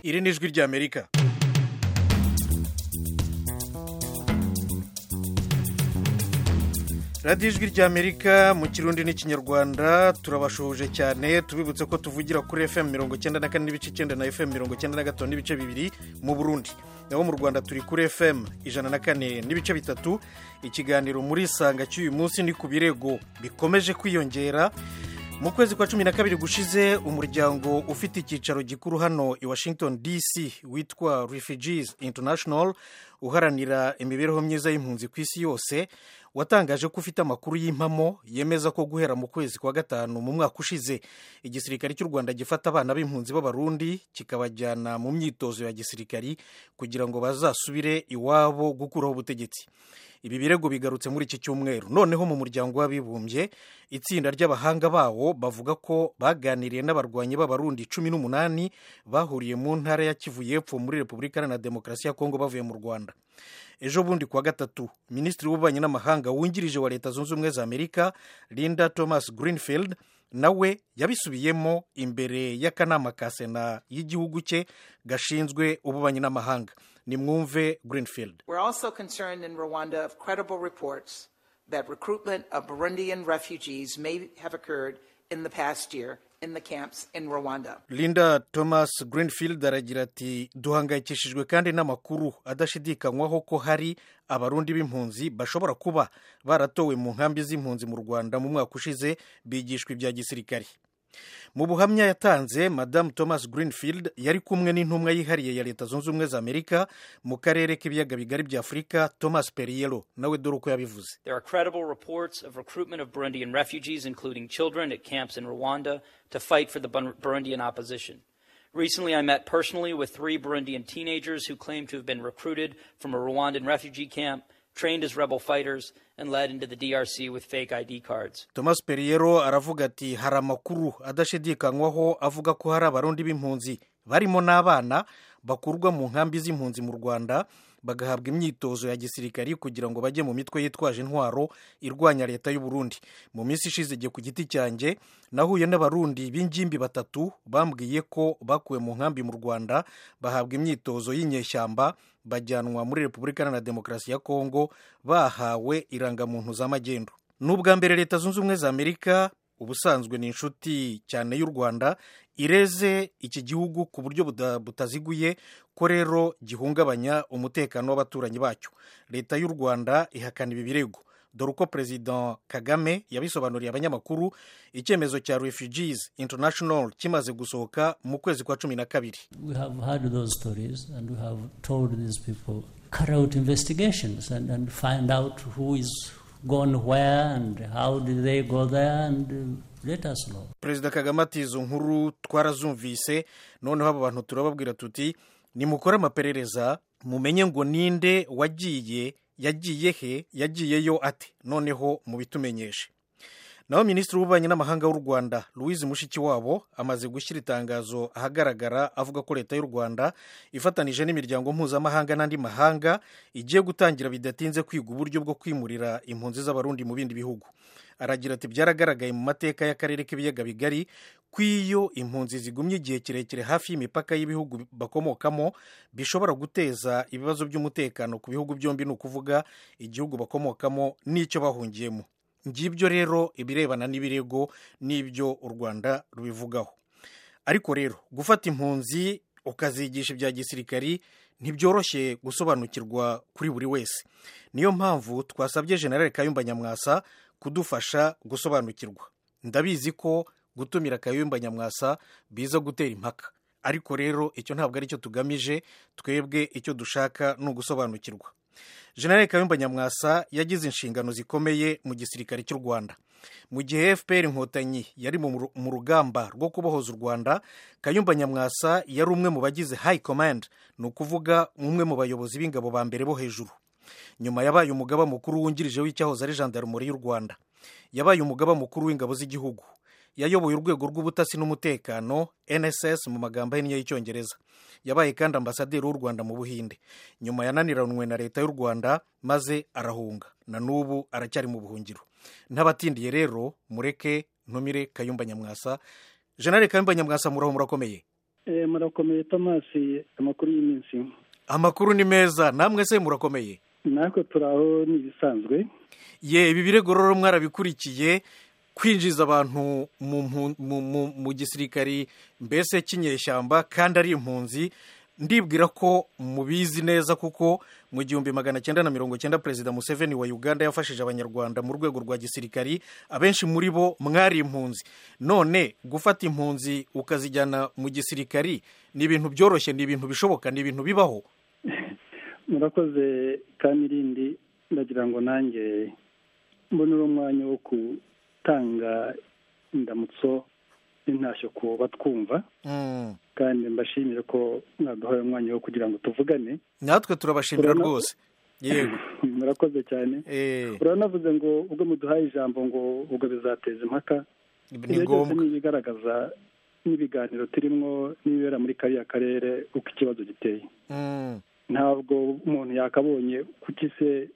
iri ni ijwi ry'amerika radiyo ijwi ry'amerika mu kirundi n'ikinyarwanda turabashoje cyane tubibutse ko tuvugira kuri fm mirongo icyenda na kane n'ibice icyenda na fm mirongo icyenda na gatanu n'ibice bibiri mu burundi naho mu rwanda turi kuri fm ijana na kane n'ibice bitatu ikiganiro muri sanga cy'uyu munsi ni ku birego bikomeje kwiyongera mu kwezi kwa cumi na kabiri gushize umuryango ufite icyicaro gikuru hano i washington dc witwa refugees international uharanira imibereho myiza y'impunzi ku isi yose watangaje ko ufite amakuru y'impamo yemeza ko guhera mu kwezi kwa gatanu mu mwaka ushize igisirikare cy'u rwanda gifata abana b'impunzi b'abarundi kikabajyana mu myitozo ya gisirikari kugira ngo bazasubire iwabo gukuraho ubutegetsi ibi birego bigarutse muri iki cyumweru noneho mu muryango w'abibumbye itsinda ry'abahanga bawo bavuga ko baganiriye n'abarwanyi b'abarundi cumi n'umunani bahuriye mu ntara ya kivu y'epfo muri repubulika iharanira demokarasi ya kongo bavuye mu rwanda ejo bundi kuwa gatatu minisitiri w'ububanyi n'amahanga wungirije wa leta zunze ubumwe za amerika linda thomas greenfield nawe yabisubiyemo imbere y'akanama ka sena y'igihugu cye gashinzwe ububanyi n'amahanga nimwumve greenfield We're also concerned in Rwanda of credible reports that recruitment of Burundian refugees may have occurred in the past year in the camps in Rwanda. linda thomas greenfield aragira ati duhangayikishijwe kandi n'amakuru adashidikanywaho ko hari abarundi b'impunzi bashobora kuba baratowe mu nkambi z'impunzi mu rwanda mu mwaka ushize bigishwa ibya gisirikari mu buhamya yatanze madamu thomas greenfield yari kumwe n'intumwa yihariye ya leta zunze ubumwe za amerika mu karere k'ibiyaga bigari bya afurika thomas periyero nawe dore uko yabivuze There are credible reports of recruitment of Burundian refugees, including children, at camps in Rwanda to fight for the Bun- Burundian opposition. Recently, I met personally with three Burundian teenagers who claim to have been recruited from a Rwandan refugee camp, trained as rebel fighters, and led into the DRC with fake ID cards. thomas periyero aravuga ati hari amakuru adashidikanywaho avuga ko hari abarundi b'impunzi barimo n'abana bakurwa mu nkambi z'impunzi mu rwanda bagahabwa imyitozo ya gisirikari kugira ngo bajye mu mitwe yitwaje intwaro irwanya leta y'u Burundi mu minsi ishize igihe ku giti cyanjye nahuye n'abarundi b'ingimbi batatu bambwiye ko bakuwe mu nkambi mu rwanda bahabwa imyitozo y'inyeshyamba bajyanwa muri repubulika iharanira demokarasi ya kongo bahawe irangamuntu za magendu ni ubwa mbere leta zunze ubumwe za amerika ubusanzwe ni inshuti cyane y'u rwanda ireze iki gihugu ku buryo buda- butaziguye ko rero gihungabanya umutekano w'abaturanyi bacyo leta y'u rwanda ihakana ibi birego dore uko perezida kagame yabisobanuriye abanyamakuru icyemezo cya refugees international kimaze gusohoka mu kwezi kwa cumi na kabiri We have heard those stories and we have told these people carry out investigations and, and find out who is gone where and how did they go there and uh, let us know. perezida kagame ati izo nkuru twarazumvise noneho aba bantu turababwira tuti nimukore amaperereza mumenye ngo ninde wagiye yagiye he yagiyeyo ate noneho mubitumenyeshe naho minisitiri w'ububanyi n'amahanga w'u rwanda louise mushikiwabo amaze gushyira itangazo ahagaragara avuga ko leta y'u rwanda ifatanije n'imiryango mpuzamahanga n'andi mahanga igiye gutangira bidatinze kwiga uburyo bwo kwimurira impunzi z'abarundi mu bindi bihugu aragira ati byaragaragaye mu mateka y'akarere k'ibiyaga bigari ko iyo impunzi zigumye igihe kirekire hafi y'imipaka y'ibihugu bakomokamo bishobora guteza ibibazo by'umutekano ku bihugu byombi ni ukuvuga igihugu bakomokamo n'icyo bahungiyemo ngibyo rero ibirebana n'ibirego n'ibyo u rwanda rubivugaho ariko rero gufata impunzi ukazigisha ibya gisirikari ntibyoroshye gusobanukirwa kuri buri wese niyo mpamvu twasabye generale kayumba nyamwasa kudufasha gusobanukirwa ndabizi ko gutumira kayumba nyamwasa biza gutera impaka ariko rero icyo ntabwo ari cyo tugamije twebwe icyo dushaka ni ugusobanukirwa generale kayumba nyamwasa yagize inshingano zikomeye mu gisirikare cy'u rwanda mu gihe fpr inkotanyi yari mu ru- mu rugamba rwo kubohoza u rwanda kayumba nyamwasa yari umwe mu bagize high command ni ukuvuga umwe mu bayobozi b'ingabo ba mbere bo hejuru nyuma yabaye umugaba mukuru wungirije w'icyahoze ari jandarumori y'u rwanda yabaye umugaba mukuru w'ingabo z'igihugu yayoboye urwego rw'ubutasi n'umutekano nss mu magambo ahinnye y'icyongereza yabaye kandi ambasaderi w'u rwanda mu buhinde nyuma yananiranwe na leta y'u rwanda maze arahunga na n'ubu aracyari mu buhungiro ntabatindiye rero mureke ntumire kayumba nyamwasa jenali kayumba nyamwasa muraho murakomeye Eh, murakomeye thomas amakuru y'iminsi amakuru ni meza namwe se murakomeye natwe turi aho ni ibisanzwe ye ibi birego rero mwarabikurikiye kwinjiza abantu mu mpu- mu- mu- mu gisirikari mbese cy'inyeshyamba kandi ari impunzi ndibwira ko mubizi neza kuko mu gihumbi magana cyenda na mirongo cyenda perezida museveni wa uganda yafashije abanyarwanda mu rwego rwa gisirikari abenshi muri bo mwari impunzi none gufata impunzi ukazijyana mu gisirikari ni ibintu byoroshye ni ibintu bishoboka ni ibintu bibaho murakoze kamirindi ndagira ngo nanjye mbone uno mwanya wo gutanga indamutso n'intashyo ku batwumva Mm. kandi mbashimire ko mwaduhaye umwanya wo kugira ngo tuvugane natwe turabashimira Urabona- rwose yego murakoze cyane Eh, uranavuze ngo ubwo muduhaye ijambo ngo ubwo bizateza impaka ni ibyo byose ngombwa ni ibigaragaza n'ibiganiro turimo n'ibibera muri kariya karere uko ikibazo giteye Mm. ntabwo umuntu yakabonye kuki se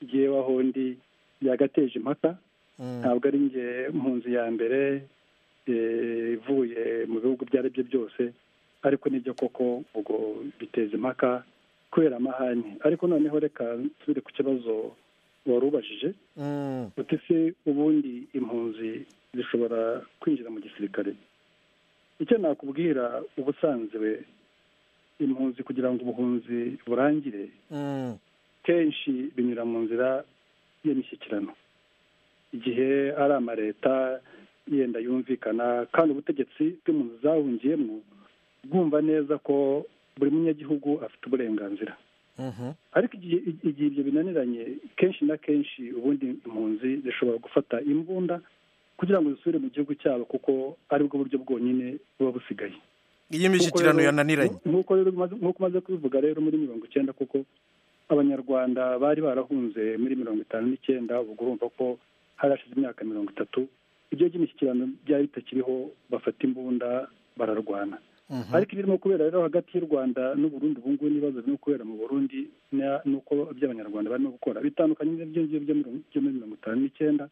jyeweho ndi yagateje impaka Mm. ntabwo ari njye mpunzi ya mbere eh, ivuye mu bihugu ibyo ari byo byose ariko nibyo koko ubwo biteza impaka kubera amahane ariko noneho reka nsubire ku kibazo wari ubajije Mm. uti se ubundi impunzi zishobora kwinjira mu gisirikare icyo nakubwira ubusanzwe impunzi kugira ngo ubuhunzi burangire Mm. kenshi binyura mu nzira y'imishyikirano igihe ari amaleta yenda yumvikana kandi ubutegetsi bw'impunzi zahungiyemo bwumva neza ko buri munyagihugu afite uburenganzira Mhm. ariko igihe igihe ibyo binaniranye kenshi na kenshi ubundi impunzi zishobora gufata imbunda kugira ngo zisubire mu gihugu cyabo kuko aribwo buryo bwonyine buba busigaye iyi mishyikirano Nk'uko rero- yananiranye nk'uko rero umaze- nk'uko umaze kubivuga rero muri mirongo icyenda kuko abanyarwanda bari barahunze muri mirongo itanu n'icyenda ubwo urumva ko hari hashize imyaka mirongo itatu ibyo by'imishyikirano byari bitakiriho bafata imbunda bararwana Mhm. ariko ibirimo kubera rero hagati y'u rwanda n'uburundi ubu ngubu n'ibibazo birimo kubera mu burundi na- n'uko iby'abanyarwanda barimo gukora bitandukanye n'ibyo ngibyo byo muri- byo muri mirongo itanu n'icyenda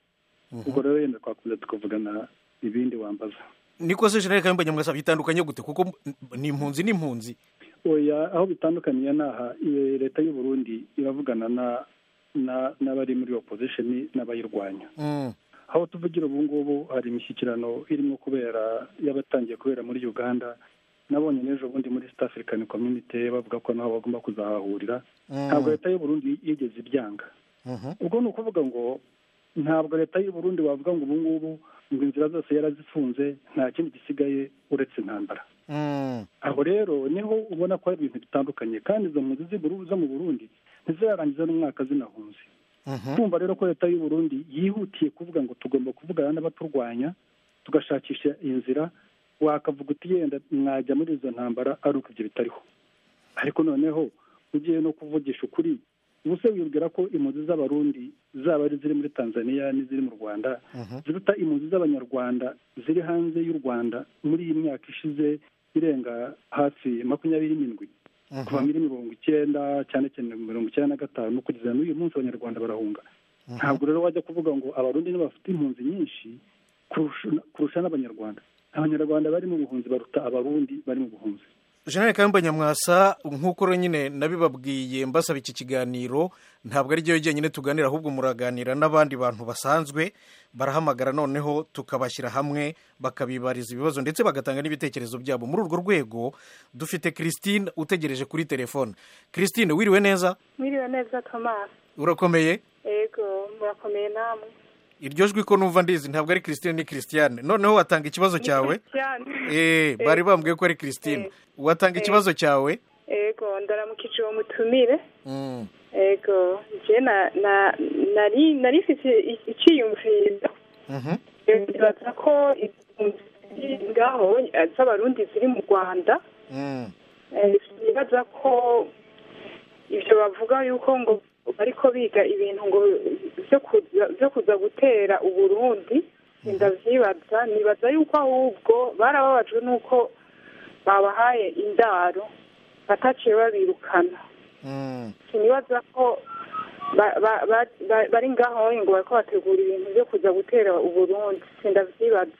ubwo rero yenda twakomeza tukavugana ibindi wambaza niko se jenerali kayumba nyamwasa bitandukanye gute kuko m- ni impunzi ni impunzi oya aho bitandukaniye ni aha eh, leta y'u burundi iravugana na na- n'abari muri opposition n'abayirwanya Mm. aho tuvugira ubu ngubu hari imishyikirano irimo kubera yabatangiye kubera muri uganda nabonye n'ejo bundi muri east african community bavuga ko naho bagomba kuzahahurira Mm. ntabwo leta y'u burundi yigeze ibyanga Mhm. ubwo ni ukuvuga ngo ntabwo leta y'u burundi wavuga ngo ubu ngubu ngo inzira zose yarazifunze nta kindi gisigaye uretse intambara Mm. aho rero niho ubona ko hari ibintu bitandukanye kandi izo mpunzi z'i Buru- zo mu burundi ntizirarangiza n'umwaka zinahunze Mhm. kumva rero ko leta y'u Burundi yihutiye kuvuga ngo tugomba kuvugana n'abaturwanya tugashakisha inzira wakavuga uti yenda mwajya muri izo ntambara ari uko ibyo bitariho ariko noneho ugiye no kuvugisha ukuri ubu se wibwira ko impunzi z'abarundi zaba ari iziri muri tanzania n'iziri mu rwanda ziruta impunzi z'abanyarwanda ziri hanze y'u rwanda muri iyi myaka ishize irenga hafi makumyabiri n'indwi kuva Mhm. muri mirongo icyenda cyane cyane mirongo icyenda na gatanu kugeza n'uyu munsi abanyarwanda barahunga ntabwo rero wajya kuvuga ngo abarundi nibo bafite impunzi nyinshi kurusha- kurusha n'abanyarwanda abanyarwanda bari mu buhunzi baruta abarundi bari mu buhunzi jenerali kayumba nyamwasa nk'uko rero nyine nabibabwiye mbasaba iki kiganiro ntabwo ari ryo jyenyine tuganira ahubwo muraganira n'abandi bantu basanzwe barahamagara noneho tukabashyira hamwe bakabibariza ibibazo ndetse bagatanga n'ibitekerezo byabo muri urwo rwego dufite christine utegereje kuri telefone christine wiriwe neza mwiriwe neza thomas urakomeye yego murakomeye namwe iryo jwi ko numva ndizi ntabwo ari christine ni christiane noneho watanga ikibazo cyawe Eh, bari bambwiye ko ari christine Eh. watanga Eh. ikibazo cyawe yego ndaramukije uwo mutumire Mm. yego njye na na nari nari mfite i- icyiyumviro Mhm. bibaza ko impunzi ziri ngaho eh, z'abarundi ziri mu rwanda Mm. eh, bibaza ko ibyo bavuga yuko ngo bariko biga ibintu ngo byo kuza byo kuza gutera uburundi ndavyibaza nibaza yuko ahubwo barababajwe n'uko babahaye indaro bataciye babirukana Mm. sinibaza ko ba- ba- ba- ba- bari ngaho ngo bariko bategura ibintu byo kuza gutera uburundi sindavyibaza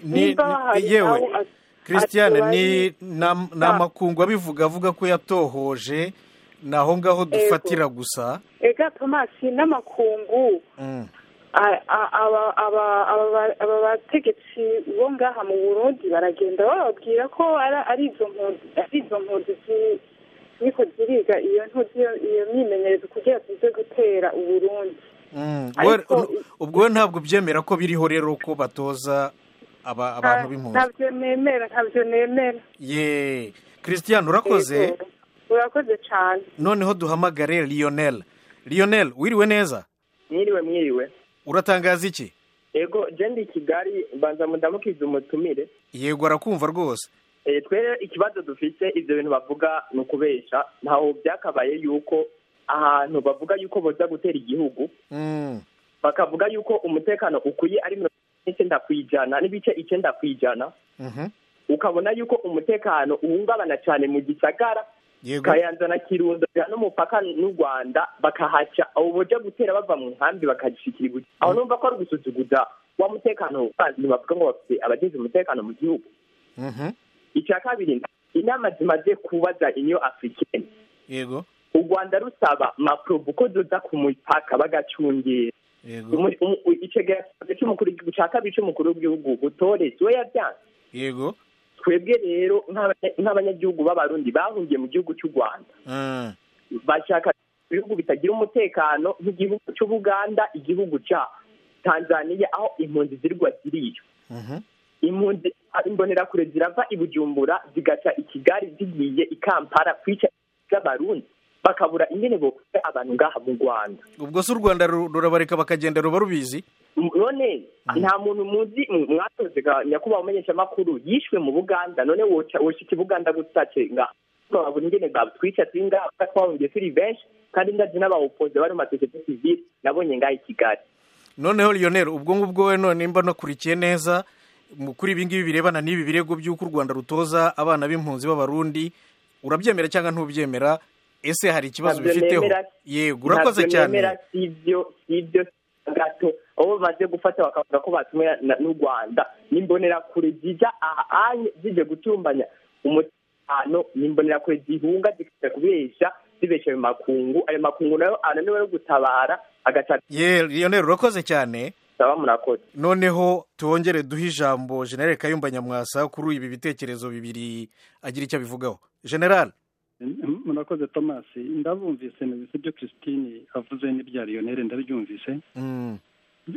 Ni- Nimba ni- hari yewe aho- christiane Ati ni bari- nam- ni amakungu abivuga avuga ko yatohoje ni aho ngaho dufatira gusa ega tomasi n'amakungu Mm. a- a- aba- aba- aba- aba bategetsi bo ngaha mu burundi baragenda bababwira ko ara- ari izo mpunzi ari izo mpunzi zi- ziriko ziriga iyo ntuzi iyo- iyo myimenyerezo kugira zize gutera uburundi Mm. Ariko- Wera- nu- ubwo we ntabwo byemera ko biriho rero ko batoza aba- abantu b'impunzi ntabyo nemera ntabyo nemera ye christiane urakoze Yego. urakoze cyane noneho duhamagare lionel lionel wiriwe neza mwiriwe mwiriwe uratangaza iki yego je ndi i kigali mbanza mudamukize umutumire yego arakumva rwose Eh, twe ikibazo dufite ibyo bintu bavuga ni ukubesha ntaho byakabaye yuko ahantu bavuga yuko boza gutera igihugu Mm. bakavuga yuko umutekano ukwiye ari mirongo ine n'icyenda kw'ijana n'ibice icyenda kw'ijana Mhm. ukabona yuko umutekano uhungabana cyane mu gisagara yego kayanza na kirundo biha n'umupaka n'u rwanda bakahaca abo boja gutera bava mu nkambi bakagishikira ibuye aho numva ko ari ugusuzuguza wa mutekano bantu bavuga ngo bafite abagize umutekano mu gihugu Mhm. icya kabiri inama zimaze kubaza inyo africaine yego u rwanda rusaba maprobu ko zoza ku mupaka bagacungera yego Umu- umu- icegeranyo cy'umukuru w'igihugu ca kabiri c'umukuru w'igihugu gutores we yavyanze yego twebwe rero nk'abanya- nk'abanyagihugu b'abarundi bahungiye mu gihugu cy'u rwanda Mm. bashaka ibihugu bitagira umutekano nk'igihugu cy'ubuganda igihugu cya tanzania aho impunzi zirwa ziriyo Mhm. impunzi imbonerakure zirava i bujumbura zigaca i kigali zigiye i kampala kwica z'abarundi bakabura ingene bokora abantu ngaha mu rwanda ubwo se u rwanda ru- rurabareka bakagenda ruba rubizi M- none nta muntu muzi m- mwatoze ka- nyakubahwa umumenyeshamakuru yishwe mu buganda none woca- woshika i buganda gutace ngaha babura ingene batwica turi ngaha twahungiye turi benshi kandi ndazi n'abawopoze bari mu masosiyete sivile nabonye ngaha i kigali noneho lionel ubwo ngubwo we none mba nakurikiye neza mu- kuri ibi ngibi birebana n'ibi birego by'uko u rwanda rutoza abana b'impunzi b'abarundi urabyemera cyangwa ntubyemera ese hari ikibazo Ntabyo bifiteho nemera. yego urakoze cyane sibyo sibyo gato abo bamaze gufata bakavuga ko batumwe na- n'u rwanda n'imbonerakure zijya ahanye zijya gutumbanya umutekano n'imbonerakure zihunga zikaza kubesha zibesha ayo makungu ayo makungu nayo ananiwe yo gutabara agacana ye lionel urakoze cyane saba murakoze noneho twongere duhe ijambo generale kayumba nyamwasa kuri ibi bitekerezo bibiri agira icyo abivugaho generale murakoze thomas ndabumvise nabise ibyo christine avuze n'ibya lionel ndabyumvise Mm,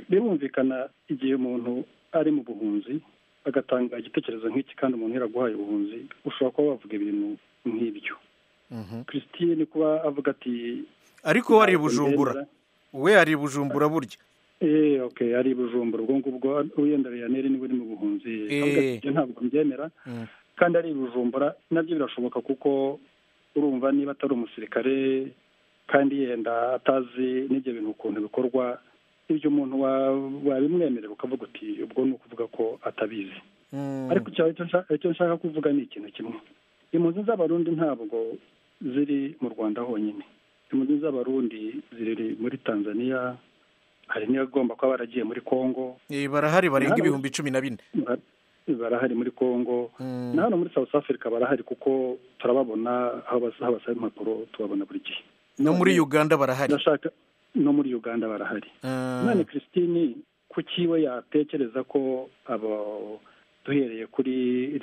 birumvikana igihe umuntu ari mu buhunzi agatanga igitekerezo nk'iki kandi umuntu yaraguhaye ubuhunzi ushobora kuba wavuga ibintu nk'ibyo mhm. christine kuba avuga ati ariko we ari i bujumbura we ari i bujumbura burya Eh, okay ari i bujumbura ubwo ngubwo wenda lionel niwe uri mu buhunzi avuga ati, Eh. "Ibyo ntabwo mbyemera Mm. kandi ari i bujumbura nabyo birashoboka kuko urumva niba atari umusirikare kandi yenda atazi n'ibyo bintu ukuntu bikorwa ibyo umuntu wa- wabimwemerera ukavuga uti ubwo ni ukuvuga ko atabizi Mm, ariko icya- icyo nshaka- icyo nshaka kuvuga ni ikintu kimwe impunzi z'abarundi ntabwo ziri mu rwanda honyine impunzi z'abarundi ziri muri tanzania hari n'abagomba kuba baragiye muri congo eh, barahari barenga ibihumbi cumi na bine Bara- barahari muri congo Mm. na hano muri south africa barahari kuko turababona aho bas- aho basaba impapuro tubabona buri gihe no muri uganda barahari ndashaka no muri uganda barahari Mm, none christine kuki we yatekereza ko abo duhereye kuri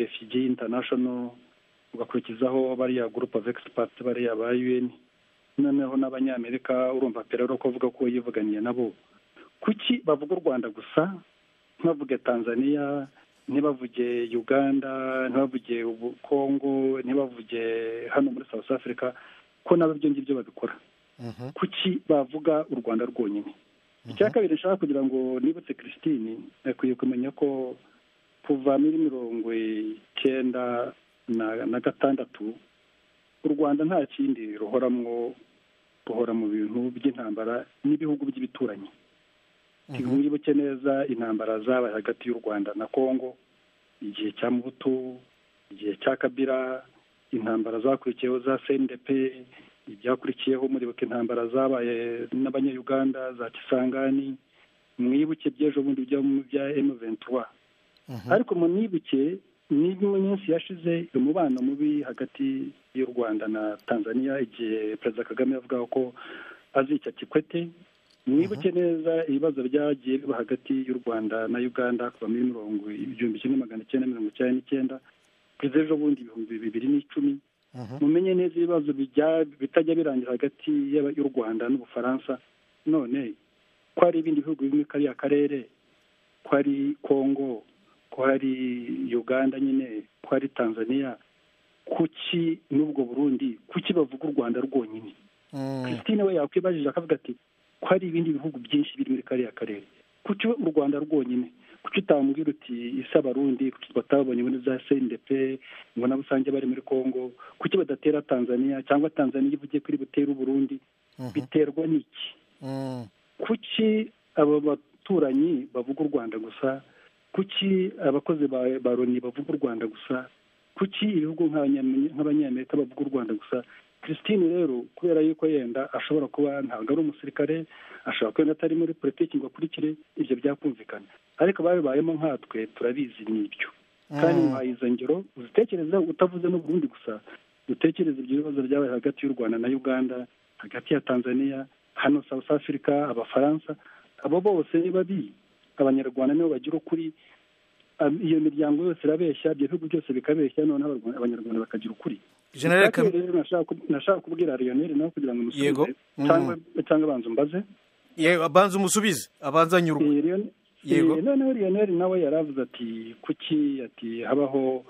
refugee international ugakurikizaho bariya group of experts bariya ba un noneho n'abanyamerika urumva perero ko avuga ko yivuganiye nabo kuki bavuga u rwanda gusa ntibavuge tanzania ntibavuge uganda ntibavuge ubu- congo ntibavuge hano muri south africa ko nabo ibyo ngibyo babikora mhm. kuki bavuga u rwanda rwonyine icya kabiri nshaka kugira ngo nibutse christine akwiye kumenya ko kuva muri mirongo icyenda na- na gatandatu u rwanda nta kindi ruhoramwo ruhora mu bintu by'intambara n'ibihugu by'ibituranyi wibuke neza intambara zabaye hagati y'u rwanda na congo igihe cya mubutu igihe cya kabira intambara zakurikiyeho za cndp ibyakurikiyeho muribuka intambara zabaye n'abanyayuganda za kisangani mwibuke by'ejo bundi byo mu bya m ventura ariko munibuke niba minsi yashize umubano mubi hagati y'u rwanda na tanzania igihe perezida kagame yavugaga ko azica kikwete mwibuke neza ibibazo byagiye biba hagati y'u rwanda na uganda kuva muri mirongo igihumbi kimwe magana cyenda mirongo icyenda n'icyenda kugeza ejo bundi ibihumbi bibiri n'icumi mumenye neza ibibazo bitajya birangira hagati y'u rwanda n'ubufaransa none ko hari ibindi bihugu bimwe kariya karere ko hari kongo ko hari uganda nyine ko hari tanzania kuki n'ubwo burundi kuki bavuga u rwanda rwonyine christine we yakwibajije akavuga ati ko hari ibindi bihugu byinshi biri muri kariya karere kuki u rwanda rwonyine kuki utamubwira uti isi abarundi kuki batabonye muri za sendepe mbona rusange bari muri congo kuki badatera tanzania cyangwa tanzania ivuge ko iri butere uburundi biterwa n'iki kuki aba baturanyi bavuga u rwanda gusa kuki abakozi ba loni bavuga u rwanda gusa kuki ibihugu nk'abanyamerika bavuga u rwanda gusa christine rero kubera yuko yenda ashobora kuba ntabwo ari umusirikare ashobora kuba atari muri politiki ngo akurikire ibyo byakumvikana ariko babibayemo nkatwe turabizi n'ibyo kandi muhaye izo ngero uzitekereza utavuze n'uburundi gusa dutekereze ibyo bibazo byabaye hagati y'u rwanda na uganda hagati ya tanzania hano south africa abafaransa abo bose ni babi abanyarwanda nibo bagira ukuri iyo miryango yose irabeshya ibyo bihugu byose bikabeshya noneho abanyarwanda bakagira ukuri generale Kagame Kagame rero nashaka kubwira Lionel nawe kugira ngo umusubize Yego. cyangwa cyangwa abanza umbaze yewe abanza umusubize abanza anyurwe Eh, Lion- Yego. eh, noneho Lionel nawe yaravuze ati kuki ati habaho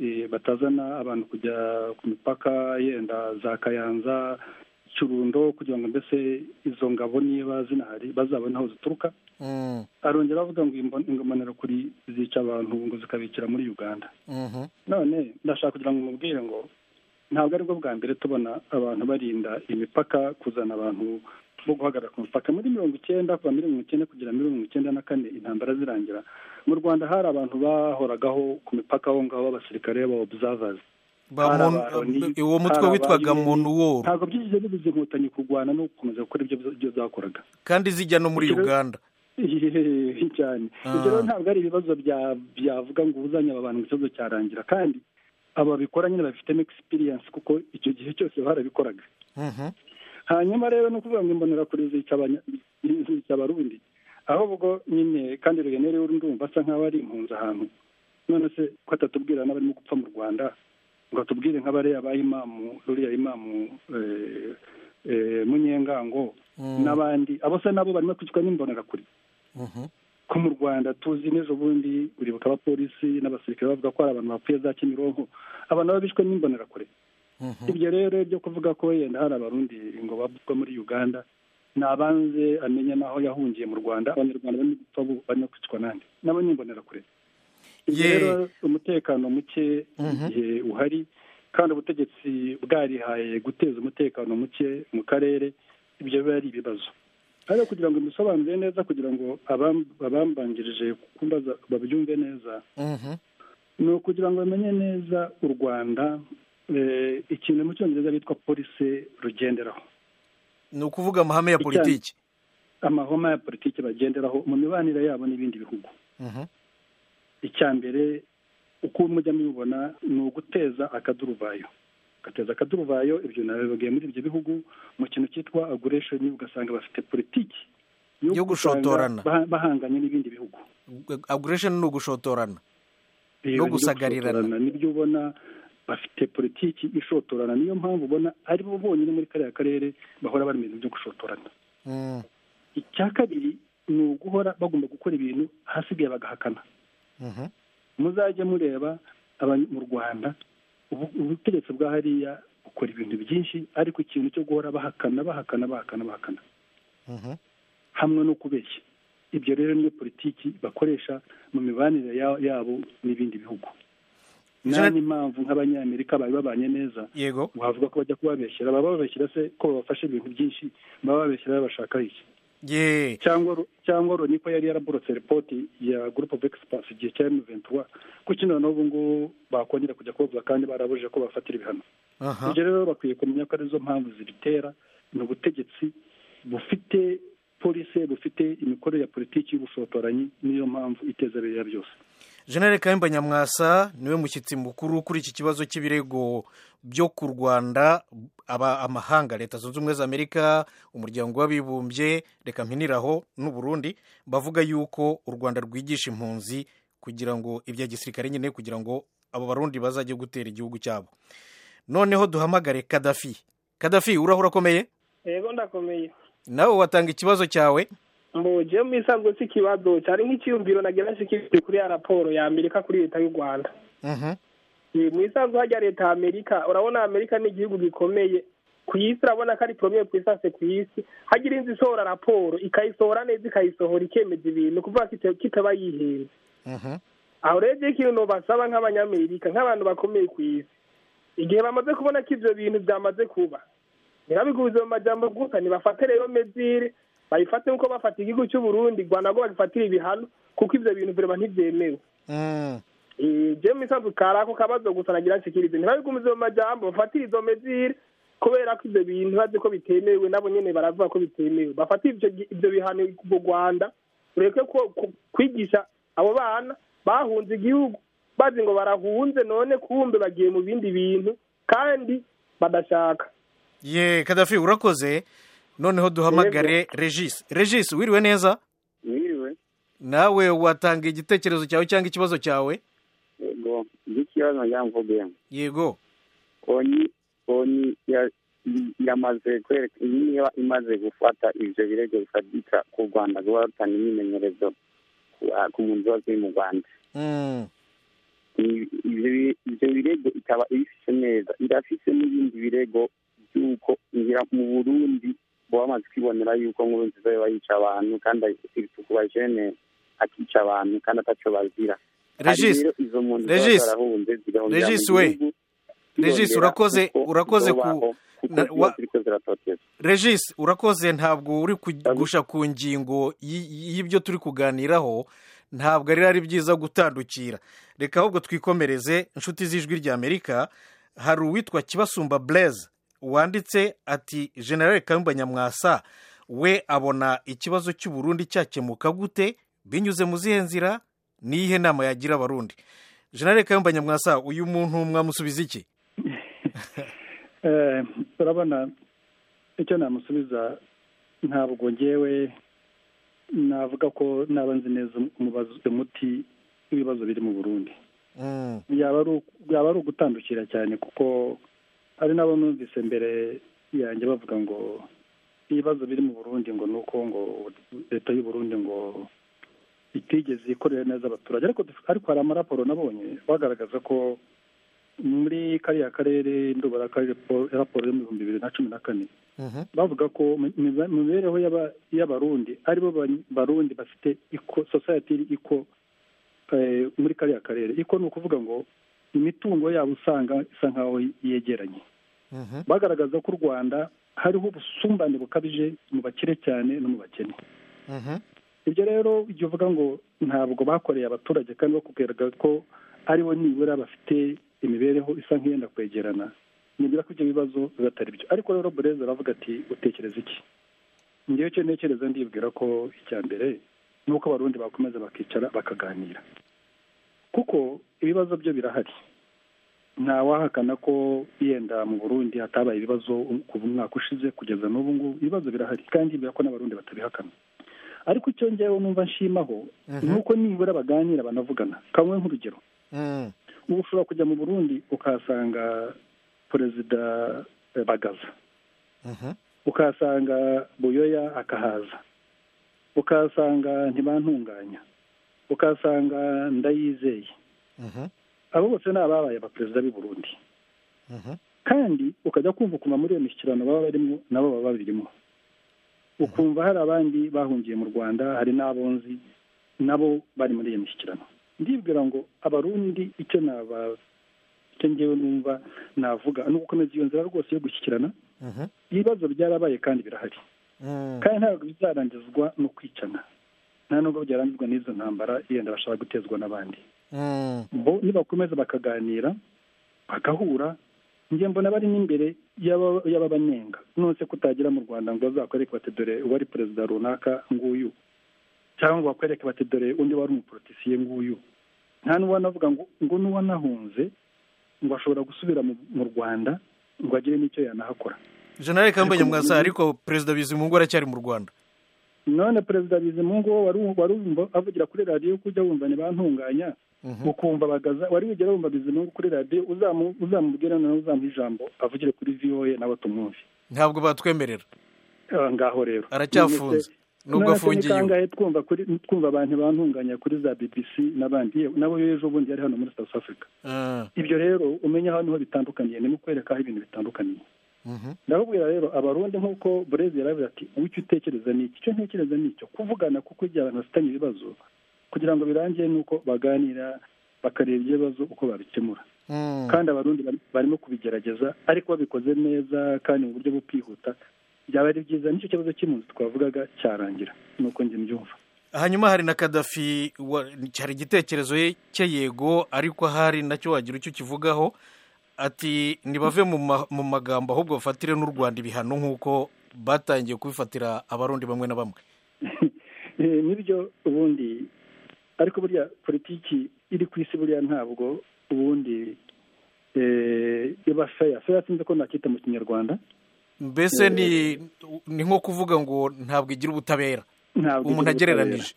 eh, batazana abantu kujya ku mipaka yenda za Kayanza Kirundo kugira ngo mbese izo ngabo niba zinahari bazabone aho zituruka Mm, arongera avuga ngo imbon- imbonerakure kuri zica abantu ngo zikabikira muri Uganda mhm, none ndashaka kugira ngo mubwire ngo ntabwo aribwo bwa mbere tubona abantu barinda imipaka kuzana abantu bo guhagarara ku mupaka muri mirongo icyenda kuva muri mirongo icyenda kugera muri mirongo icyenda na kane intambara zirangira mu rwanda hari abantu bahoragaho ku mipaka aho ngaho b'abasirikare b'abaobservers ba hari Mon- abaroni, uwo mutwe hari witwaga abayirene. monuworo ntabwo byigeze bibuza inkotanyi kurwana no gukomeza gukora ibyo byo zakoraga kandi zijya no muri Ikiro- uganda Hehehe, cyane Ah. ibyo rero ntabwo ari ibibazo bya- byavuga ngo ubuzanye aba bantu ngo ikibazo cyarangira kandi aba babikora nyine babifitemo experience kuko icyo gihe cyose barabikoraga Mhm, hanyuma rero ni ukuvuga ngo imbonerakure zica abanya- zica abarundi ahubwo nyine kandi rugenere urumva asa nk'aho ari impunzi ahantu none se ko atatubwira n'abarimo gupfa mu rwanda ngo atubwire nk'abariya ba imamu ruriya imamu eh, eh, munyengango n'abandi abo se nabo barimo kwicwa n'imbonerakure mhm, ko mu rwanda tuzi n'ejo bundi uribuka abapolisi n'abasirikare bavuga ko hari abantu bapfuye za kimironko abantu baba bishwe n'imbonerakure mhm. ibyo rero byo kuvuga ko yenda hari abarundi ngo bavuzwe muri uganda nabanze amenya n'aho yahungiye mu rwanda abanyarwanda barimo gupfa bo barimo kwicwa n'andi nabo ni imbonerakure ibyo Ye. rero umutekano muke igihe uhari kandi ubutegetsi bwarihaye guteza umutekano muke mu karere ibyo biba ari ibibazo ariko kugira ngo bisobanure neza kugira ngo abam- abambanjirije kumbaza babyumve neza Mhm, ni ukugira ngo bamenye neza u rwanda eh, ikintu mu cyongereza bitwa polisi rugenderaho ni ukuvuga amahame ya Icyayi. politiki amahoma ya politiki bagenderaho mu mibanire yabo n'ibindi bihugu Mhm, icya mbere uko mujya mubibona ni uguteza akaduruvayo gateza akaduruvayo ibyo nabibabwiye muri ibyo bihugu mu kintu cyitwa aguresheni ugasanga bafite politiki Yo gushotorana. usanga baha- bahanganye n'ibindi bihugu aguresheni ni ugushotorana Rero gusagarirana. iryo shotorana nibyo ubona bafite politiki ishotorana niyo mpamvu ubona ari bo bonyine muri kariya karere bahora bari mu bintu byo gushotorana Mm, icya kabiri ni uguhora bagomba gukora ibintu ahasigaye bagahakana mhm, muzajye mureba aba- mu rwanda ubu- ubutegetsi bwa hariya bukora ibintu byinshi ariko ikintu cyo guhora bahakana bahakana bahakana bahakana mhm. hamwe no kubeshya ibyo rero niyo politiki bakoresha mu mibanire ya- yabo n'ibindi bihugu nta Jean- n'impamvu nk'abanyamerika bari babanye neza yego wavuga ko bajya kubabeshyera baba babeshyira se ko babafashe ibintu byinshi baba babeshyira babashaka iki ye cyangwa Ru- cyangwa Loni ko yari yaraborotse ripoti ya group of experts igihe cya M23 kuki noneho ubu ngubu bakongera kujya kubavuga kandi barabujije ko bafatira ibihano aha ibyo rero bakwiye kumenya ko arizo mpamvu zibitera ni ubutegetsi bufite polisi bufite imikorere ya politiki y'ubushotoranyi niyo mpamvu iteza biriya byose jenere kayimba nyamwasa niwe mushyitsi mukuru kuri iki kibazo cy'ibirego byo ku rwanda aba amahanga leta zunze ubumwe za amerika umuryango w'abibumbye reka mpiniraho n'uburundi bavuga yuko u rwanda rwigisha impunzi kugira ngo ibya gisirikare nyine kugira ngo abo barundi bazajye gutera igihugu cyabo noneho duhamagare kadafi kadafi urahura akomeye yego ndakomeye nawe watanga ikibazo cyawe mbuje mu isanzwe cy'ikibazo cyari nk'icyiyumviro nagerageje kiri kuri ya raporo ya amerika kuri leta y'u rwanda mu isanzwe hajya leta ya amerika urabona amerika ni igihugu gikomeye ku isi urabona ko ari poromye ku isase ku isi hagira inzu isohora raporo ikayisohora neza ikayisohora ikemeza ibintu kuvuga ko kitaba yihenze aho rero igihe ikintu basaba nk'abanyamerika nk'abantu bakomeye ku isi igihe bamaze kubona ko ibyo bintu byamaze kuba ntibabiguze mu majyambere gusa ntibafate rero mezire bayifate nk'uko bafata igihugu cy'uburundi rwanda ngo bagifatire ibihano kuko ibyo bintu bireba ntibyemewe jewe misanzu kari ako kabazo gusa nagira nshikirize ntibabigumize mu majambo bafatire izo mezire kubera ko ibyo bintu bazi ko bitemewe nabo nyene baravuga ko bitemewe bafatire ibyo bihano mu rwanda ureke ko kwigisha abo bana bahunze igihugu bazi ngo barahunze none kumbe bagiye mu bindi bintu kandi badashaka ye kadafi urakoze noneho duhamagare regis regis wiriwe neza mwiriwe nawe watanga igitekerezo cyawe cyangwa ikibazo cyawe yego ikibazo nagira mvuge yego konyi konyi ya- yamaze kwereka niba imaze gufata ibyo birego bifatika ku rwanda guhatana imyimenyerezo ku- ku mpunzi wose uri mu rwanda Mm. I- ivyo bi- ivyo birego ikaba ibifise neza irafise n'ibindi birego by'uko ngira mu burundi bamaze kwibonera yuko nkurunziza yoba yica abantu kandi iritukuba jene akica abantu kandi ataco bazira Regis, Regis, Regis we, Regis, urakoze urakoze ku na- wa- ziriko ziratoteza regis urakoze ntabwo uri ku- gusha ku ngingo y- y'ibyo turi kuganiraho ntabwo ari ari byiza gutandukira reka ahubwo twikomereze inshuti z'ijwi ry'amerika hari uwitwa kibasumba blaise wanditse ati generale kayumba nyamwasa we abona ikibazo cy'uburundi cyakemuka gute binyuze mu zihe nzira n'iyihe nama yagira abarundi generale kayumba nyamwasa uyu muntu mwamusubiza iki Eh, urabona icyo namusubiza ntabwo ngewe navuga ko naba nzi neza umubazo- umuti w'ibibazo biri mu burundi Mm. yaba ari uku- yaba ari ugutandukira cyane kuko hari n'abo numvise mbere yanjye bavuga ngo ibibazo biri mu burundi ngo ni uko ngo leta y'u burundi ngo itigeze ikorera neza abaturage ariko duf- ariko hari amaraporo nabonye bagaragaza ko muri kariya karere ndubara akarere po- raporo yo mu bihumbi bibiri na cumi na kane Mhm. bavuga ko mu miba- mu mibereho y'aba- y'abarundi aribo ba- barundi bafite iko society iri iko eh, muri kariya karere iko ni ukuvuga ngo imitungo yabo usanga isa nkaho yegeranye Mhm. bagaragaza ko u rwanda hariho ubusumbane bukabije mu bakire cyane no mu bakene Mhm. ibyo rero ujya uvuga ngo ntabwo bakoreye abaturage kandi bakubwiraga ko aribo nibura bafite imibereho isa nk'iyenda kwegerana nibura ko ibyo bibazo bibatari byo ariko rero burezi aravuga ati utekereza iki ngewe icyo ntekereza ndibwira ko icya mbere ni uko abarundi bakomeza bakicara bakaganira kuko ibibazo byo birahari ntawahakana ko yenda mu burundi hatabaye ibibazo kuva umwaka ushize kugeza n'ubu ngubu ibibazo birahari kandi bira ko n'abarundi batabihakana ariko icyo ngewe numva nshimaho ni uko nibura baganira banavugana kamwe nk'urugero Mm. ubu ushobora kujya mu burundi ukahasanga perezida eh, bagaza Mhm. ukahasanga buyoya akahaza ukahasanga ntibantunganya ukahasanga ndayizeye Mhm. abo bose ni ababaye abaperezida b'i burundi Mhm. kandi ukajya kumva ukuntu muri iyo mishyikirano baba barimo nabo baba babirimo ukumva hari abandi bahungiye mu rwanda hari n'abonzi nabo bari muri iyo mishyikirano ndibwira ngo abarundi icyo naba icyo ngewe numva navuga ni ugukomeza iyo nzira rwose yo gushyikirana Mhm. ibibazo byarabaye kandi birahari Mm. kandi ntabwo bizarangizwa no kwicana nta nubwo byarangizwa n'izo ntambara yenda bashaka gutezwa n'abandi Mm. bo nibakomeza bakaganira bagahura njye mbona bari n'imbere y'aba- y'ababanenga none se kutagira mu rwanda ngo bazakwereke bati dore uwari perezida runaka nguyu cyangwa ngo bakwereke bati dore undi wari umuporotisiye nguyu nta n'uwanavuga ngo ngo n'uwanahunze ngo ashobora gusubira mu rwanda ngo agire n'icyo yanahakora jenerali kambanye mwasa ariko perezida bizimungu aracyari mu rwanda none perezida bizimungu wo wari wumva avugira kuri radiyo kujya wumva ntibantunganya ukumva bagaza wari wigera wumva bizimungu kuri radiyo uzamubwira noneho uzamuha ijambo avugire kuri voa nawe tumwumve ntabwo batwemerera ngaho rero aracyafunze nubwo afungiye none se twumva kuri twumva abantu bantunganya kuri za bbc n'abandi yewe nabo ejo bundi yari hano muri south africa Ah, ibyo rero umenya aho niho bitandukaniye ni mu kwereka aho ibintu bitandukaniye mhm. ndababwira rero abarundi nk'uko burezi yaravuze ati wicyo utekereza ni iki icyo ntekereza ni icyo kuvugana kuko igihe abantu bafitanye ibibazo kugira ngo birangire ni uko baganira bakareba ibyo bibazo uko babikemura Mm. kandi abarundi bari- barimo kubigerageza ariko babikoze neza kandi mu buryo bwo kwihuta byaba ari byiza nicyo kibazo cy'impunzi twavugaga cyarangira nuko njye mbyumva hanyuma hari na kadafi wa- cyari igitekerezo ye cye yego ariko ahari nacyo wagira icyo ukivugaho ati ntibave mu ma- mu magambo ahubwo bafatire n'u rwanda ibihano nk'uko batangiye kubifatira abarundi bamwe na bamwe Eh, nibyo ubundi ariko burya politiki iri ku isi buriya ntabwo ubundi eh, iba feya feya sinzi ko nakita mu kinyarwanda mbese ni ni nko kuvuga ngo ntabwo igira ubutabera ntabwo umuntu igira ubutabera. agereranije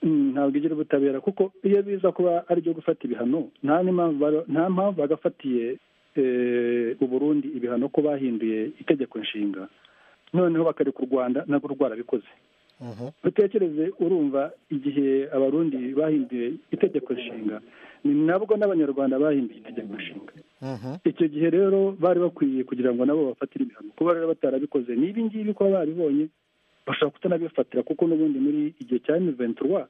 Mm, ntabwo igira ubutabera kuko iyo biza kuba ari ibyo gufata ibihano nta n'impamvu bari- nta mpamvu bagafatiye eh, uburundi ibihano ko bahinduye itegeko nshinga noneho bakareka u rwanda nabwo rwarabikoze Mhm. utekereze urumva igihe abarundi bahinduye itegeko nshinga ni nabwo n'abanyarwanda bahinduye itegeko nshinga Mhm. icyo gihe rero bari bakwiye kugira ngo nabo bafatire ibihano kuba rero batarabikoze n'ibi ngibi ko babibonye bashobora kutanabifatira kuko n'ubundi muri igihe cya miventurwa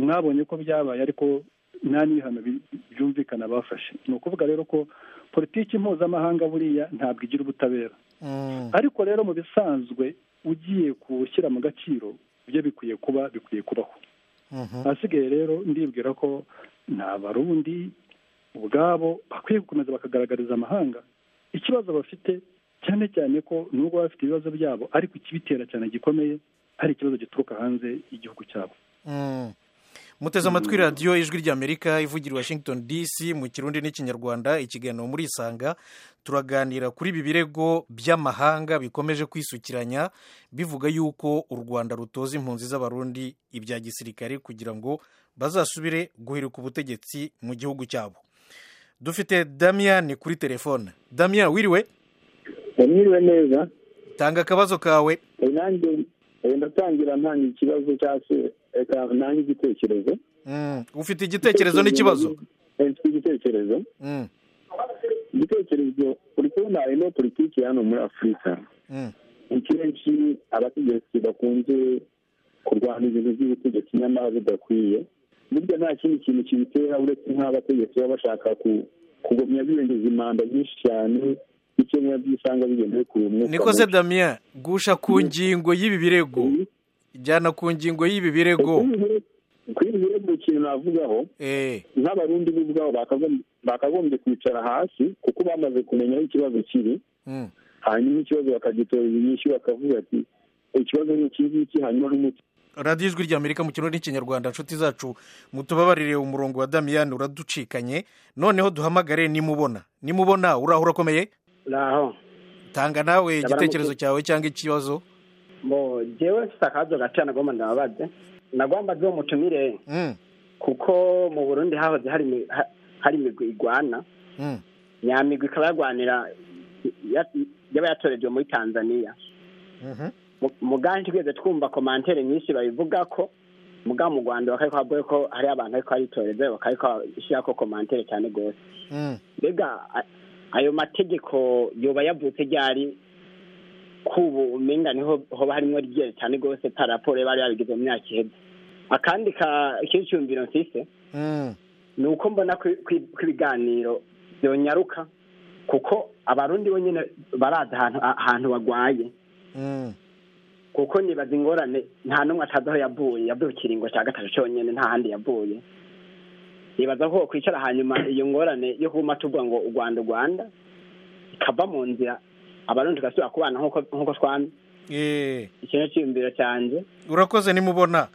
mwabonye ko byabaye ariko nta n'ibihano bi- byumvikana bafashe ni ukuvuga rero ko politiki mpuzamahanga buriya ntabwo igira ubutabera Mm. ariko rero mu bisanzwe ugiye gushyira mu gaciro ibyo bikwiye kuba bikwiye kubaho Mhm. ahasigaye rero ndibwira ko ni abarundi ubwabo bakwiye gukomeza bakagaragariza amahanga ikibazo bafite cyane cyane ko nubwo baba bafite ibibazo byabo ariko ikibitera cyane gikomeye ari ikibazo gituruka hanze y'igihugu cyabo Mm. muteze amatwi radiyo ijwi ry'amerika ivugira i washington dc mu kirundi n'ikinyarwanda ikiganiro muri isanga turaganira kuri ibi birego by'amahanga bikomeje kwisukiranya bivuga yuko u rwanda rutoza impunzi z'abarundi ibya gisirikare kugira ngo bazasubire guhirika ubutegetsi mu gihugu cyabo dufite damian kuri telefone damian wiriwe ndamwiriwe neza tanga akabazo kawe Eh, nanjye eh, ndatangira ntanga ikibazo cyangwa se eh, ntanga igitekerezo Mm. ufite igitekerezo n'ikibazo Eh, mfite igitekerezo Mm. igitekerezo uri kubona harimo politiki hano muri afurika Mm. ni kenshi abategetsi bakunze kurwanya ibintu by'ubutegetsi nyamara bidakwiye burya nta kindi kintu kibitera uretse nk'abategetsi baba bashaka ku- kugumya birengeje imanda nyinshi cyane bityo biba byisanga bigendeye ku mwuka niko se mubi. damien gusha ku ngingo y'ibi birego jyana ku ngingo y'ibi birego Kuri buri- kuri buri rero ikintu navugaho Eh, nk'abarundi bo ubwabo bakagom- bakagombye kwicara hasi kuko bamaze kumenya aho ikibazo kiri mm, hanyuma ikibazo bakagitorera inyinshi bakavuga ati ikibazo ni iki ngiki hanyuma n'umuti radiyo ijwi ry'amerika mu kirundi n'ikinyarwanda nshuti zacu mutubabarire umurongo wa damien uraducikanye noneho duhamagare nimubona nimubona uraho urakomeye naho tanga nawe Ndabara igitekerezo cyawe cyangwa ikibazo bo jewe mfite akabazo gakeya nagomba ndababaze nagomba nzi uwo mutumire Mm, kuko mu burundi hahoze hari imi- ha- hari imigwi igwana mm, nyamigwi ikaba yarwanira ya- yaba yatorerewe muri tanzania mhm, Mu- muganji twigeze twumva komantere nyinshi babivuga ko muga mu rwanda bakariko bavuga ko hari abantu ariko baritoreze bakariko bashyira ko komantere cyane rwose mm. mbega a- ayo mategeko yoba yavutse ryari kubu umenga niho hoba harimo ryera cyane rwose ta raporo yari yarabigize mu myaka iheze akandi ka- ikindi cyumviro mfise Mm, ni uko mbona ko ko- ko ibiganiro byonyaruka kuko abarundi bonyine barazi ahantu ahantu bagwaye mm, kuko nibaza ingorane nta n'umwe atazi aho yavuye yavuye ikiringo cya gatatu cyonyine nta handi yavuye nibaza ko kwicara hanyuma iyo ngorane yo kuma tuvuga ngo u rwanda u rwanda ikava mu nzira abarundi tugasubira kubana nk'uko nk'uko twamye eh, ikintu cyiyumviro cyanjye urakoze nimubona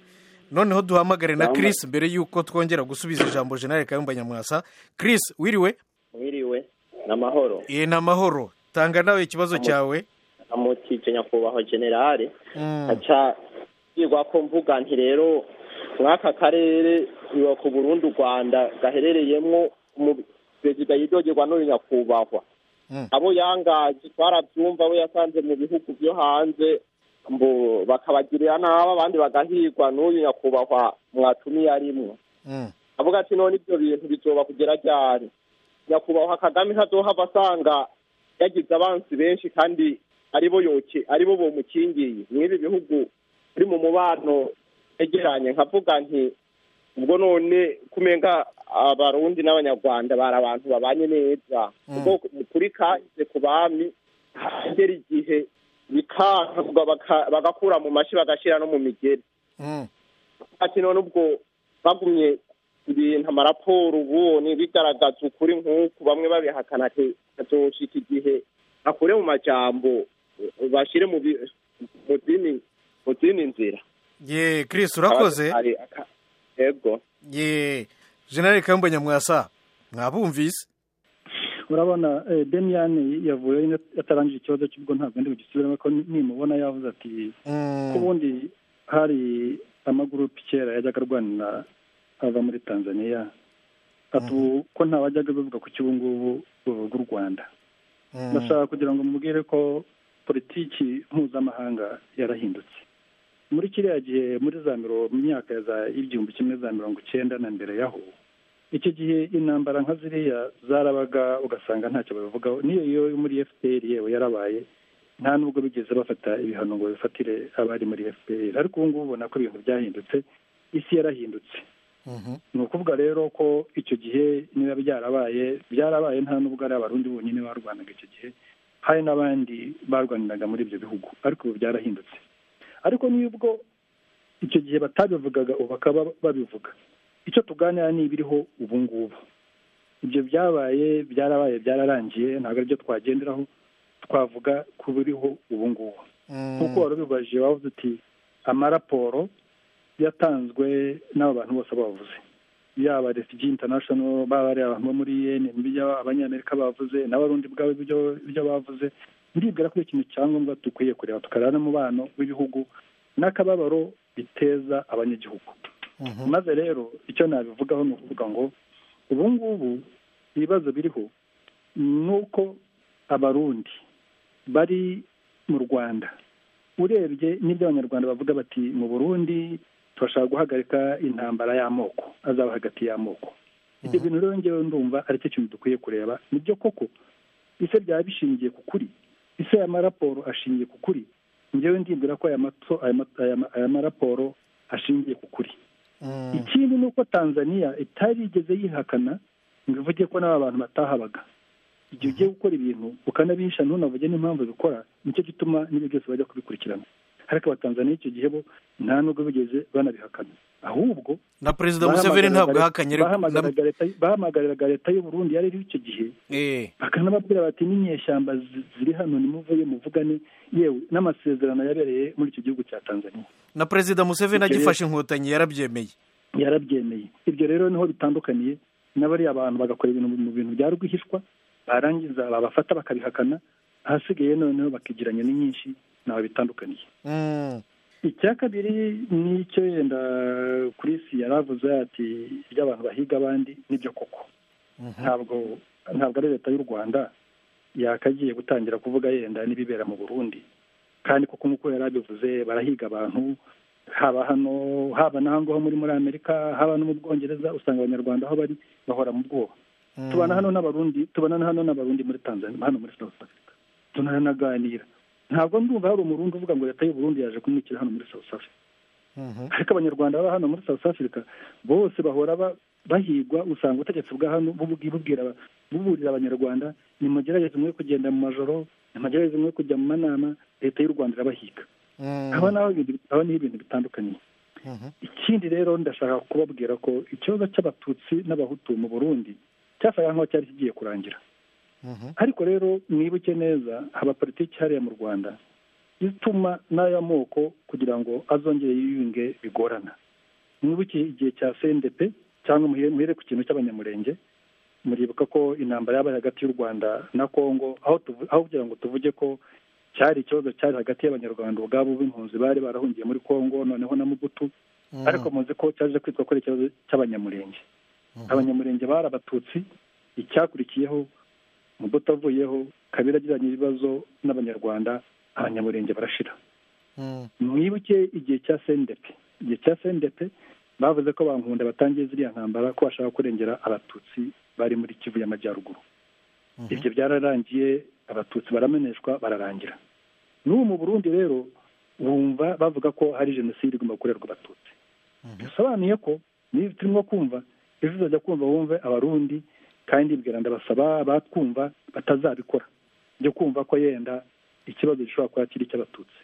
noneho duhamagare na Chris mbere y'uko twongera gusubiza ijambo jenali kayumba nyamwasa Chris wiriwe mwiriwe ni amahoro ye ni amahoro tanga nawe ikibazo cyawe amutije nyakubahwa generale aca yigwa ko mvuga nti rero mw'aka karere biba ku burundi u rwanda gaherereyemo perezida yidogerwa n'uyu nyakubahwa abo yangaje twarabyumva abo yasanze mu bihugu byo hanze mbo bakabagirira nabi abandi bagahigwa n'uyu nyakubahwa mwatumiye arimwo avuga ati none ibyo bintu bizoba kugera ryari nyakubahwa kagame ntazohava asanga yagize abansi benshi kandi aribo yoke aribo bomukingiye mw'ibi bihugu biri mu mubano yegeranye nkavuga nti ubwo none kumenga abarundi n'abanyarwanda bari abantu babanye neza ubwo kuri kahise ku bami hagera igihe bikanga bagakura mu mashi bagashyira no mu migeri ati none ubwo bagumye ibintu amaraporo ubonye bigaragaza ukuri nk'uku bamwe babihakana ati azoshika igihe akure mu majambo bashyire mu zindi nzira ye Chris urakoze yego ye jenali kayumba nyamwasa mwabumvise urabona demian yavuye atarangije ikibazo cy'ubwo ntabwo ndi bugisubiremo ko nimubona yavuze ati ko ubundi hari amagurupe kera yajyaga arwanira ava muri tanzania ko ntabajyaga bavuga ku cy'ubu ngubu bavuga u rwanda ndashaka kugira ngo mubwire ko politiki mpuzamahanga yarahindutse muri kiriya gihe muri za mirongo mu myaka y'igihumbi kimwe za mirongo icyenda na mbere yaho icyo gihe intambara nka ziriya zarabaga ugasanga ntacyo babivugaho n'iyo yo muri fpr yewe yarabaye nta nubwo bigeze bafata ibihano ngo bifatire abari muri fpr ariko ubu ngubu ubona ko ibintu byahindutse isi yarahindutse ni ukuvuga rero ko icyo gihe niba byarabaye byarabaye nta nubwo ari abarundi bonyine barwanaga icyo gihe hari n'abandi barwaniraga muri ibyo bihugu ariko ubu byarahindutse ariko n'ubwo icyo gihe batabivugaga ubu bakaba babivuga icyo tuganira ni ibiriho ubu ngubu ibyo byabaye byarabaye byararangiye ntabwo aribyo twagenderaho twavuga ku biriho ubu ngubu nk'uko wari ubibaje wavuze uti amaraporo yatanzwe n'abo bantu bose bavuze yaba refigi intanashono baba ari abantu bo muri ibyo abanyamerika bavuze n'abarundi ubwabo ibyo bavuze ndibwira ko ikintu cyangombwa dukwiye kureba tukareba n'umubano w'ibihugu n'akababaro biteza abanyagihugu maze rero icyo nabivugaho ni ukuvuga ngo ubu ngubu ibibazo biriho ni uko abarundi bari mu rwanda urebye n'ibyo abanyarwanda bavuga bati mu burundi turashaka guhagarika intambara y'amoko azaba hagati y'amoko ibyo bintu rero ngewe ndumva ari cyo kintu dukwiye kureba nibyo koko ise byaba bishingiye ku kuri ese aya maraporo ashingiye ku kuri ngewe ndibwira ko aya maraporo ashingiye ku kuri ikindi ni uko tanzania itarigeze yihakana ngo ivuge ko n'aba bantu batahabaga igihe ugiye gukora ibintu ukanabihisha ntunavuge n'impamvu bikora nicyo gituma n'ibyo byose bajya kubikurikirana ariko abatanzaniya icyo gihe bo nta nubwo bigeze banabihakana ahubwo na perezida museveni ntabwo ahakanye bahamagariraga leta y'uburundi yari iriho icyo gihe bakanababwira bati n'inyeshyamba ziri hano nimuvuye muvugane yewe n'amasezerano yabereye muri icyo gihugu cya tanzania na perezida museveni agifashe inkotanyi yarabyemeye yarabyemeye ibyo rero niho bitandukaniye n'abariya bantu bagakora ibintu mu bintu bya rwihishwa barangiza babafata bakabihakana ahasigaye noneho bakigiranya ni nyinshi ntawe bitandukaniye icya kabiri n'icyo yenda kuri isi yari avuze ati ibyo abantu bahiga abandi nibyo koko ntabwo ntabwo ari leta y'u rwanda yakagiye gutangira kuvuga yenda n'ibibera mu burundi kandi kuko nk'uko yari abivuze barahiga abantu haba hano haba n'ahangaha muri muri amerika haba no mu bwongereza usanga abanyarwanda aho bari bahora mu bwoba tubana hano n'abarundi tubana hano n'abarundi muri tanzania hano muri south africa tunanaganira ntabwo ndumva hari umurundi uvuga ngo leta y'uburundi yaje kumwikira hano muri south africa ariko abanyarwanda baba hano muri south africa bose bahora bahigwa usanga ubutegetsi bwa hano buburira abanyarwanda nimugerageze mwe kugenda mu majoro nimugerageze mwe kujya mu manama leta y'u rwanda irabahiga haba naho ibintu bitandukanye ikindi rero ndashaka kubabwira ko ikibazo cy'abatutsi n'abahutu mu burundi cyasaga nk'aho cyari kigiye kurangira ariko rero mwibuke neza haba politiki hariya mu rwanda ituma n'aya moko kugira ngo azongere yiyunge bigorana mwibuke igihe cya cndp cyangwa muhere ku kintu cy'abanyamurenge muribuka ko intambara yabaye hagati y'u rwanda na congo aho kugira ngo tuvuge ko cyari ikibazo cyari hagati y'abanyarwanda ubwabo b'impunzi bari barahungiye muri congo noneho na mubutu ariko muzi ko cyaje kwitwa ko ari ikibazo cy'abanyamurenge abanyamurenge bari abatutsi icyakurikiyeho mubutu avuyeho kabiri agiranye ibibazo n'abanyarwanda abanyamurenge barashira mwibuke igihe cya sendepe igihe cya sendepe bavuze ko bankunda batangiye ziriya ntambara ko bashaka kurengera abatutsi bari muri kivu y'amajyaruguru ibyo byararangiye abatutsi barameneshwa bararangira n'ubu mu burundi rero bumva bavuga ko hari jenoside igomba gukorerwa abatutsi bisobanuye ko niba turimo kumva ejo uzajya kumva wumve abarundi kandi mbwira ndabasaba batwumva batazabikora byo kumva ko yenda ikibazo gishobora kuba kiri icy'abatutsi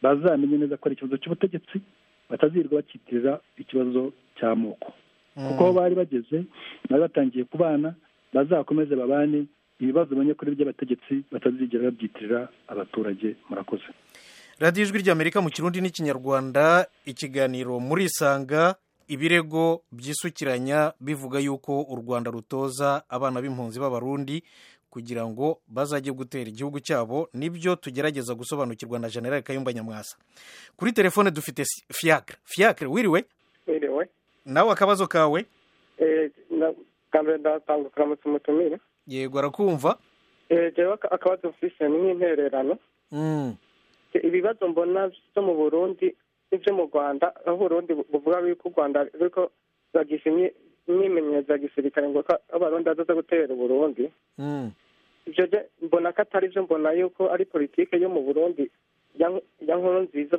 bazamenye neza ko ari ikibazo cy'ubutegetsi batazirwa bakitirira ikibazo cy'amoko kuko aho bari bageze bari batangiye kubana bazakomeze babane ibibazo bamenya kuri by'abategetsi batazigera babyitirira abaturage murakoze radiyo ijwi ry'amerika mu kirundi n'ikinyarwanda ikiganiro muri isanga ibirego byisukiranya bivuga yuko u rwanda rutoza abana b'impunzi b'abarundi kugira ngo bazajye gutera igihugu cyabo nibyo tugerageza gusobanukirwa na generale kayumba nyamwasa kuri telefone dufite fiyakire fiyakire wiriwe wiriwe nawe akabazo kawe mbere ndatanga uturamutse umutumire yego arakumva yewe akabazo mfise ni nk'intererano ibibazo mbona byo mu burundi n'ibyo mu rwanda aho uburundi buvuga yuko u rwanda ariko bagisha imyimenyerezo ya gisirikare ngo ko abarundi bazaza gutera uburundi ibyo mbona ko atari byo mbona yuko ari politiki yo mu burundi ya nkuru nziza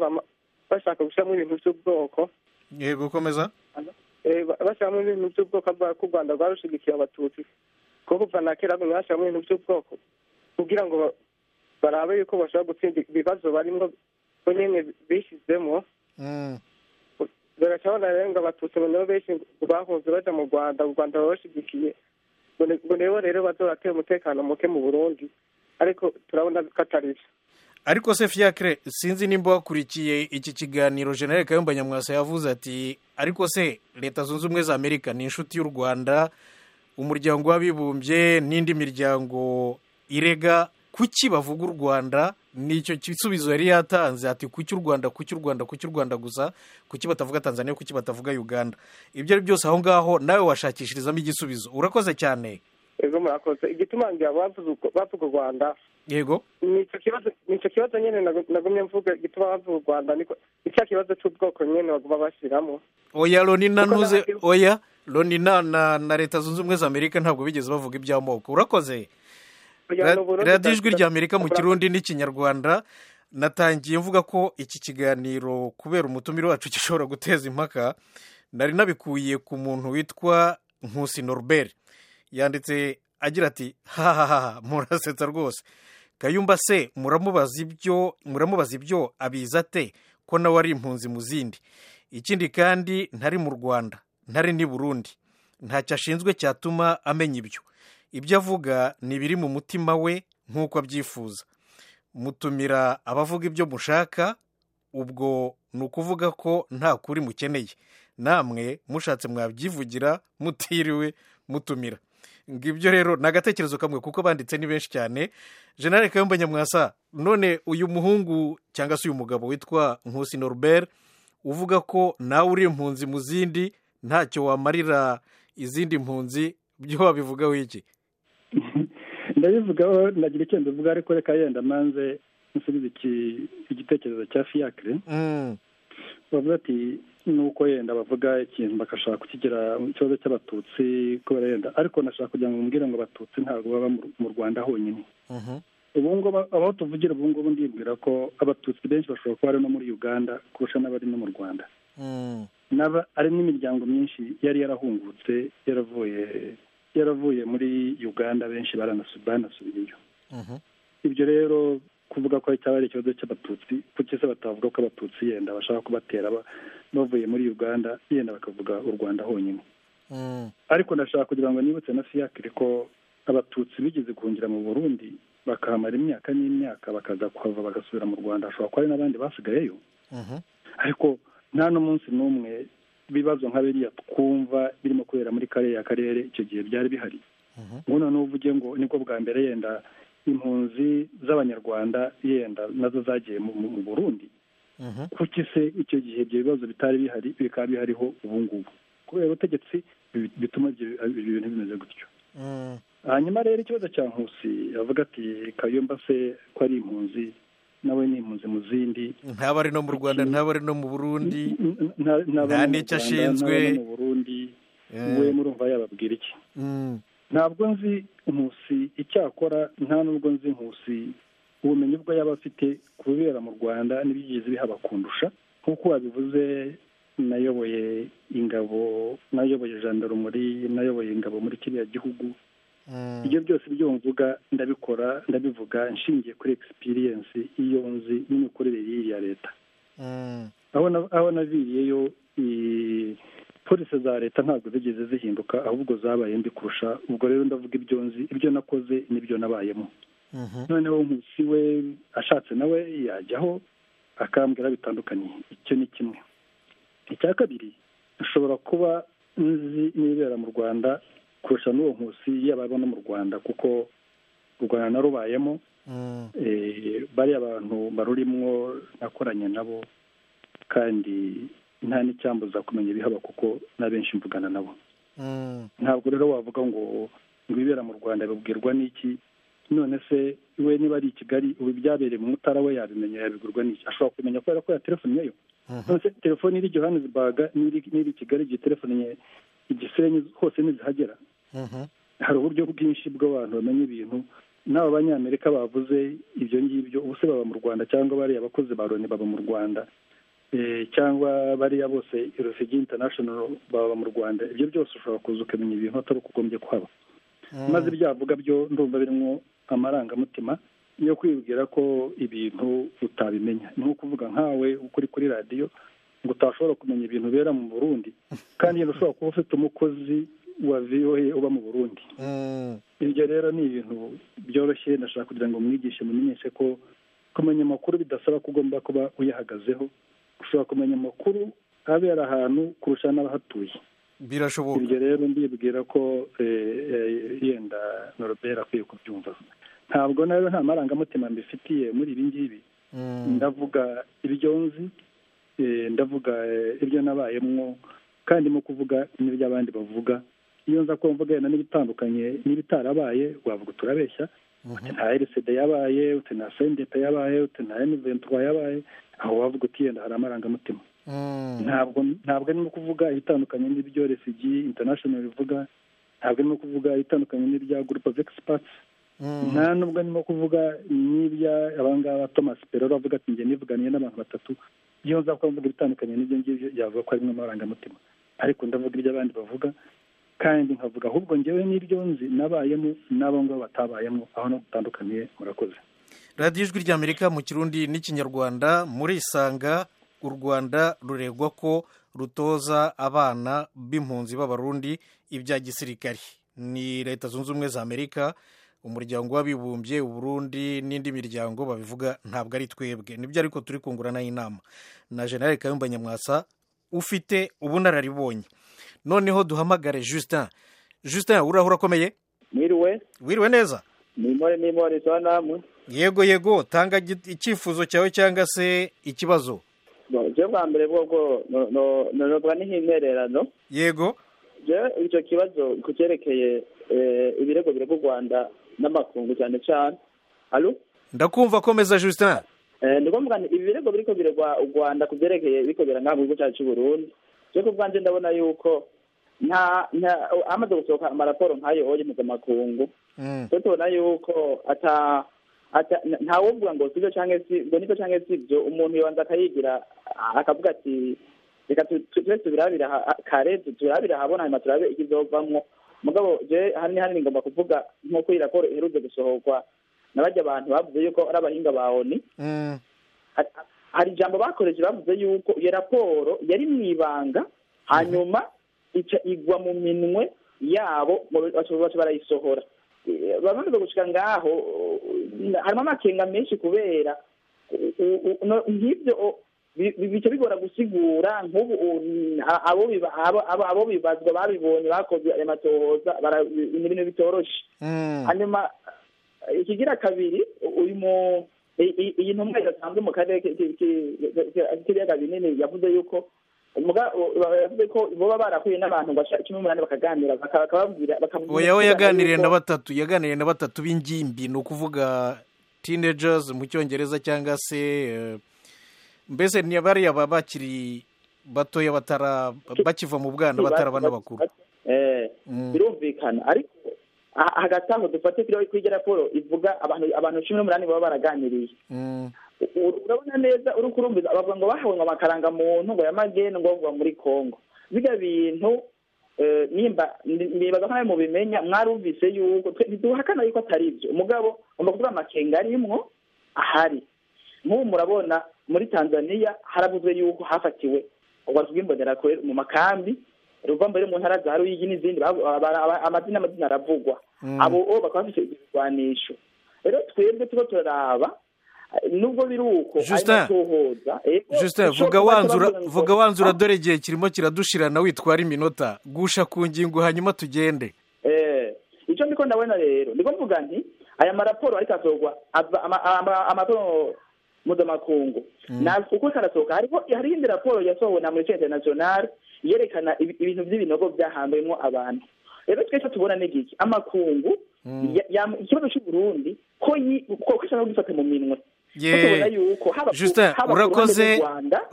bashaka gushyiramo ibintu by'ubwoko yego gukomeza bashyiramo ibintu by'ubwoko ko u rwanda rwarushigikiye abatutsi kuko kuva na kera bashyiramo ibintu by'ubwoko kugira ngo barabe yuko bashobora gutsinda ibibazo barimo bo nyine bishyizemo barashobora rero ngo abatutsi nabo benshi bahunze bajya mu rwanda u rwanda babashigikiye ngo nibo rero bazorateye umutekano muke mu burundi ariko turabona ko atari byo ariko se fiyakire sinzi nimba wakurikiye iki kiganiro generale kayumba nyamwasa yavuze ati ariko se leta zunze ubumwe za amerika ni inshuti y'u rwanda umuryango w'abibumbye n'indi miryango irega kuki bavuga u rwanda nicyo gisubizo yari yatanze ati kuki u rwanda kuki u rwanda kuki u rwanda gusa kuki batavuga tanzania kuki batavuga uganda ibyo ari byose aho ngaho nawe washakishirizamo igisubizo urakoze cyane yego murakoze igituma bavuga u rwanda yego nicyo kibazo nyine nagumye mvuga igituma bavuga u rwanda ni cya kibazo cy'ubwoko nyine baguma bashyiramo oya loni nanuze oya loni na leta zunze ubumwe za amerika ntabwo bigeze bavuga iby'amoko urakoze radiyo ijwi rya amerika mu kirundi n'ikinyarwanda natangiye mvuga ko iki kiganiro kubera umutumire wacu gishobora guteza impaka nari nabikuye ku muntu witwa nkusi norbert yanditse agira ati hahaha murasetsa rwose kayumba se muramubaza ibyo muramubaza ibyo abiza ate ko nawe ari impunzi mu zindi ikindi kandi ntari mu rwanda ntari n'i burundi ntacyo ashinzwe cyatuma amenya ibyo ibyo avuga ni ibiri mu mutima we nk'uko abyifuza mutumira abavuga ibyo mushaka ubwo ni ukuvuga ko nta kuri mukeneye namwe mushatse mwabyivugira mutiriwe mutumira ngo ibyo rero ni agatekerezo kamwe kuko banditse ni benshi cyane jenali kayumba nyamwasa none uyu muhungu cyangwa se uyu mugabo witwa nkusi norbert uvuga ko nawe uri impunzi mu zindi ntacyo wamarira izindi mpunzi byo wabivugaho iki ndabivugaho nagira icyo mbivuga ariko reka yenda manze nsubize igitekerezo cya fiyakire bavuga ati nuko yenda bavuga ikintu bagashaka kukigira ikibazo cy'abatutsi kubera yenda ariko nashaka kugira ngo mubwire ngo abatutsi ntabwo baba mu rwanda honyine ubu ngubu aho tuvugira ubu ngubu ndibwira ko abatutsi benshi bashobora kuba ari no muri uganda kurusha n'abari no mu rwanda naba ari n'imiryango myinshi yari yarahungutse yaravuye yaravuye muri uganda benshi baranasubiyeyo ibyo rero kuvuga ko cyaba ari ikibazo cy'abatutsi kuki se batavuga ko abatutsi yenda bashaka kubatera bavuye muri uganda yenda bakavuga u rwanda honyine ariko ndashaka kugira ngo nibutse na fiyakire ko abatutsi bigeze guhungira mu burundi bakahamara imyaka n'imyaka bakaza kuhava bagasubira mu rwanda hashobora kuba hari n'abandi basigayeyo ariko nta n'umunsi n'umwe ibibazo nka biriya twumva birimo kubera muri kariya karere icyo gihe byari bihari nk'uno n'uvuge ngo nibwo bwa mbere yenda impunzi z'abanyarwanda yenda nazo zagiye mu burundi kuki se icyo gihe ibyo bibazo bitari bihari bikaba bihariho ubu ngubu kubera ubutegetsi bituma ibyo bintu bimeze gutyo hanyuma rero ikibazo cya nkusi avuga ati kayumba se ko ari impunzi nawe ni impunzi mu zindi ntaba ari no mu rwanda ntaba ari no mu burundi nta nta n'icyo ashinzwe mu burundi we murumva yababwira iki ntabwo nzi nkusi icyakora nta n'ubwo nzi nkusi ubumenyi bwo yaba afite ku bibera mu rwanda n'ibyigeze bihaba kundusha nk'uko wabivuze nayoboye ingabo nayoboye jandarumuri nayoboye ingabo muri kiriya gihugu ibyo byose byo mvuga ndabikora ndabivuga nshingiye kuri egisipiriyensi iyo nzi n'imikorere y'iyi ya leta aho naviriyeyo polisi za leta ntabwo zigeze zihinduka ahubwo zabaye mbi kurusha ubwo rero ndavuga ibyo nzi ibyo nakoze n'ibyo nabayemo noneho umunsi we ashatse nawe yajyaho akambwira bitandukanye icyo ni kimwe icya kabiri ashobora kuba nzi n'ibibera mu rwanda kurusha n'uwo nkusi yaba no mu rwanda kuko u rwanda narubayemo bariya abantu barurimwo nakoranye nabo kandi nta n'icyambuza kumenya ibihaba kuko na benshi mvugana nabo ntabwo rero wavuga ngo ngo ibibera mu rwanda bibwirwa n'iki none se we niba ari i kigali ubu ibyabereye mu mutara we yabimenya yabigurwa n'iki ashobora kumenya kubera ko yaterefoniyeyo none telefone iri johannesburg n'iri i kigali igihe telefone igisenyi hose ntizihagera hari uburyo bwinshi bw'abantu bamenya ibintu n'aba banyamerika bavuze ibyo ngibyo ubu se baba mu rwanda cyangwa bariya bakozi ba loni baba mu rwanda cyangwa bariya bose refugee international baba mu rwanda ibyo byose ushobora kuza ukamenya ibintu atari uko ugombye kuhaba maze ibyavuga byo ndumva birimo amarangamutima yo kwibwira ko ibintu utabimenya ni nko kuvuga nkawe ukuri kuri radiyo ngo utashobora kumenya ibintu bibera mu burundi kandi ushobora kuba ufite umukozi wa voa uba mu burundi ibyo rero ni ibintu byoroshye ndashaka kugira ngo mwigishe mumenyeshe ko kumenya amakuru bidasaba ko ugomba kuba uyahagazeho ushobora kumenya amakuru abera ahantu kurusha n'abahatuye birashoboka ibyo rero ndibwira ko yenda norobera akwiye kubyumva ntabwo nayo nta marangamutima mbifitiye muri ibi ngibi ndavuga ibyo nzi ndavuga ibyo nabayemwo kandi mu kuvuga n'ibyo abandi bavuga iyo nza ko mvuga yenda n'ibitandukanye n'ibitarabaye wavuga uturabeshya uti nta erisede yabaye uti nta sendeta yabaye uti nta eniventwa yabaye aho wavuga uti yenda hari amarangamutima ntabwo ntabwo arimo kuvuga ibitandukanye n'ibyo resigi intanashono bivuga ntabwo arimo kuvuga ibitandukanye n'ibya gurupe vekisipatsi nta nubwo arimo kuvuga n'ibya abangaba thomas peroro avuga ati njye nivuganiye n'abantu batatu iyo nza kuba mvuga ibitandukanye n'ibyo ngibyo yavuga ko harimo amarangamutima ariko ndavuga ibyo abandi bavuga kandi nkavuga ahubwo ngewe n'ibyo nzi nabayemo n'abo ngabo batabayemo aho dutandukaniye murakoze radiyo ijwi ry'amerika mu kirundi n'ikinyarwanda murisanga u rwanda ruregwa ko rutoza abana b'impunzi b'abarundi ibya gisirikari ni leta zunze ubumwe za amerika umuryango w'abibumbye uburundi n'indi miryango babivuga ntabwo ari twebwe nibyo ariko turi kunguranaho inama na generale kayumba nyamwasa ufite ubunararibonye noneho duhamagare justin justin urahura akomeye mwiriwe wiriwe neza nimore nimore za namwe yego yego tanga icyifuzo cyawe cyangwa se ikibazo byo bwa mbere bwobwo nobwa n'intererano yego icyo kibazo ku cyerekeye ibirego birego u rwanda n'amakungu cyane cyane ndakumva akomeza justin ni ngombwa ibi birego biriko biregwa u rwanda ku byerekeye bikobera nta gihugu cyacu cy'u burundi cyo ku bwanjye ndabona yuko nta hamaze gusohoka amaraporo nk'ayo oye mpuzamakungu cyo tubona yuko ata ntawuvuga ngo sibyo cyangwa si ngo nibyo cyangwa si ibyo umuntu yabanza akayigira akavuga ati reka tube tubirabira kare turabira ahabona hanyuma turabe ikizovamwo mugabo je hani hani ngomba kuvuga nk'uko iyi raporo iherutse gusohorwa na bajya abantu bavuze yuko ari abahinga ba oni hari ijambo bakoresheje bavuze yuko iyo raporo yari mu ibanga hanyuma ica igwa mu minwe yabo baca barayisohora bamaze gushika ngaho harimo amakenga menshi kubera nk'ibyo bica bigora gusigura nk'ubu abo abo bibazwa babibonye bakoze ayo matohoza ni ibintu bitoroshye hanyuma ikigira kabiri uyu mu iyi ntumwa idasanzwe mu karere k'ibiyaga binini yavuze yuko yavuze ko baba barahuye n'abantu baca cumi n'umunani bakaganira bakababwira oya we yaganiriye na batatu yaganiriye na batatu b'ingimbi ni ukuvuga teenagers mu cyongereza cyangwa se mbese ni bariya baba bakiri batoya batara bakiva mu bwana batarabana bakuru birumvikana ariko hagati aho dufate kuri iyo raporo ivuga abantu cumi n'umunani baba baraganiriye urabona neza uri kurumviza abavuga ngo bahawe ngo amakaranga muntu ngo yamagene ngo bavuga muri congo bijya bintu nimba nibaza nkawe mubimenya mwarumvise yuko ntiduhakana yuko atari ibyo umugabo ugomba kuvuga amakenga arimwo ahari nk'ubu murabona muri tanzania haravuzwe yuko hafatiwe ubwatsi bw'imbonerakure mu makambi ruva mbere mu ntara za ruyigi n'izindi amazina amazina aravugwa abo bakaba bafite ibirwanisho rero twebwe tuba turaraba nubwo biri uko justin vuga wanzura dore igihe kirimo kiradushirana witwara iminota gusha ku ngingo hanyuma tugende icyo ndiko ndabona rero ndiko mvuga nti aya maraporo ariko asorwa amatora mpuzamakungu uko karasohoka hariho hariho indi raporo yasohowe na mureke interinasiyonari yerekana ibintu by'ibinogo byahambayemo abantu rero twese tubona n'igiki amakungu ikibazo cy'uburundi ko ashaka gufata mu minwe justin urakoze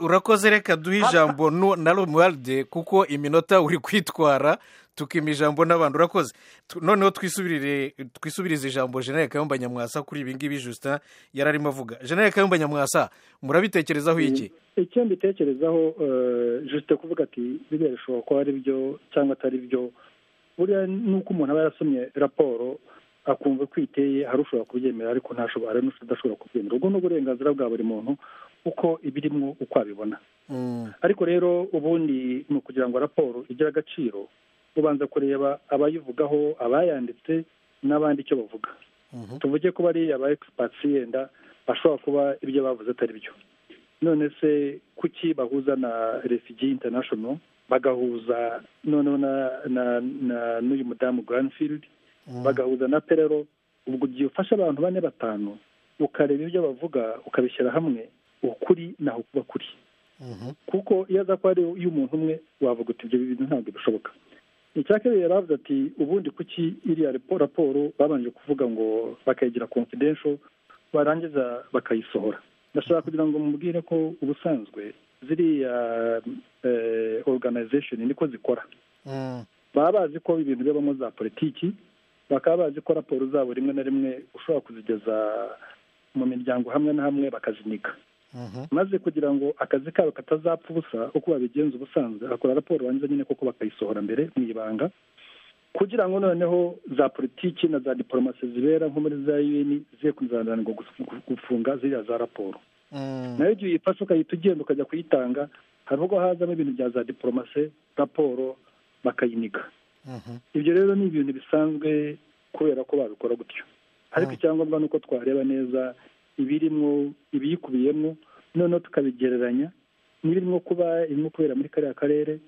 urakoze reka duhe ijambo na romuwaride kuko iminota uri kwitwara tukima ijambo n'abantu urakoze noneho twisubirire twisubirize ijambo jenere kayumba nyamwasa kuri ibi ngibi justin yari arimo avuga jenere kayumba nyamwasa murabitekerezaho iki icyo mbitekerezaho justin kuvuga ati biriya bishobora kuba ari byo cyangwa atari byo buriya ni uko umuntu aba yarasomye raporo akumva ko iteye hari ushobora kubyemera ariko ntashobora n'udashobora kubyemera ubwo ni uburenganzira bwa buri muntu uko ibirimo uko abibona ariko rero ubundi ni ukugira ngo raporo igire agaciro ubanza kureba abayivugaho abayanditse n'abandi icyo bavuga tuvuge ko bariya ba egisipatsi yenda bashobora kuba ibyo bavuze atari byo none se kuki bahuza na refigi international bagahuza noneho na n'uyu mudamu garanifilidi bagahuza na perero ubwo igihe ufashe abantu bane batanu ukareba ibyo bavuga ukabishyira hamwe ukuri naho kuba kuri kuko iyo aza kuba ari iy'umuntu umwe wavuga uti ibyo bintu ntabwo bishoboka icya kabiri yari avuze ati ubundi kuki iriya raporo babanje kuvuga ngo bakayigira confidential barangiza bakayisohora ndashaka kugira ngo mubwire ko ubusanzwe ziriya organization niko zikora baba bazi ko ibintu bibamo za politiki bakaba bazi ko raporo zabo rimwe na rimwe ushobora kuzigeza mu miryango hamwe na hamwe bakazinika maze kugira ngo akazi kabo katazapfa ubusa uko babigenza ubusanzwe bakora raporo banza nyine kuko bakayisohora mbere mu ibanga kugira ngo noneho za politiki na za diporomasi zibera nko muri za yuweni ziye kuzananirwa gufunga ziriya za raporo nayo igihe uyifashe ukahita ugenda ukajya kuyitanga hari ubwo hazamo ibintu bya za diporomasi raporo bakayinika ibyo rero ni ibintu bisanzwe kubera ko babikora gutyo ariko icyangombwa ni uko twareba neza ibirimo ibiyikubiyemo noneho tukabigereranya n'ibirimo kuba irimo kubera muri kariya karere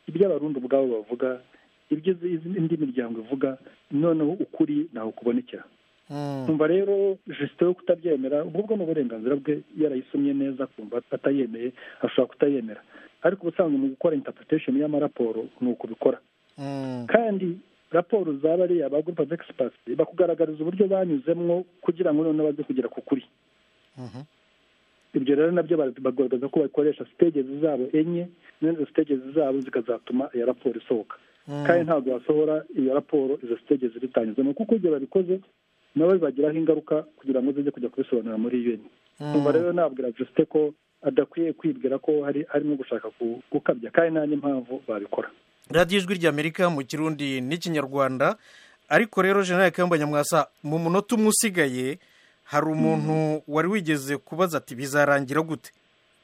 ibyo abarundi ubwabo bavuga ibyo indi miryango ivuga noneho ukuri ntaho kubonekera kumva rero jisite yo kutabyemera ubwo ni uburenganzira bwe yarayisomye neza kumva atayemeye ashobora kutayemera ariko ubusanzwe mu gukora intapurikesheni y'amaraporo ni uko bikora kandi raporo zaba ari aba gurupe of egisipasi bakugaragariza uburyo banyuzemo kugira ngo noneho baze kugera ku kuri ibyo rero nabyo bagaragaza ko bakoresha sitegezi zabo enye n'izo sitegezi zabo zikazatuma iyo raporo isohoka kandi ntabwo basohora iyo raporo izo sitegezi zitanyuzemo kuko igihe babikoze nabo bibagiraho ingaruka kugira ngo zijye kujya kubisobanura muri yuweni numva rero nabwira jisite ko adakwiye kwibwira ko hari arimo gushaka gukabya kandi nta n'impamvu babikora radiyo ijwi ry'amerika mu kirundi n'ikinyarwanda ariko rero jenera kayumba nyamwasa mu munota umwe usigaye hari umuntu wari wigeze kubaza ati bizarangira gute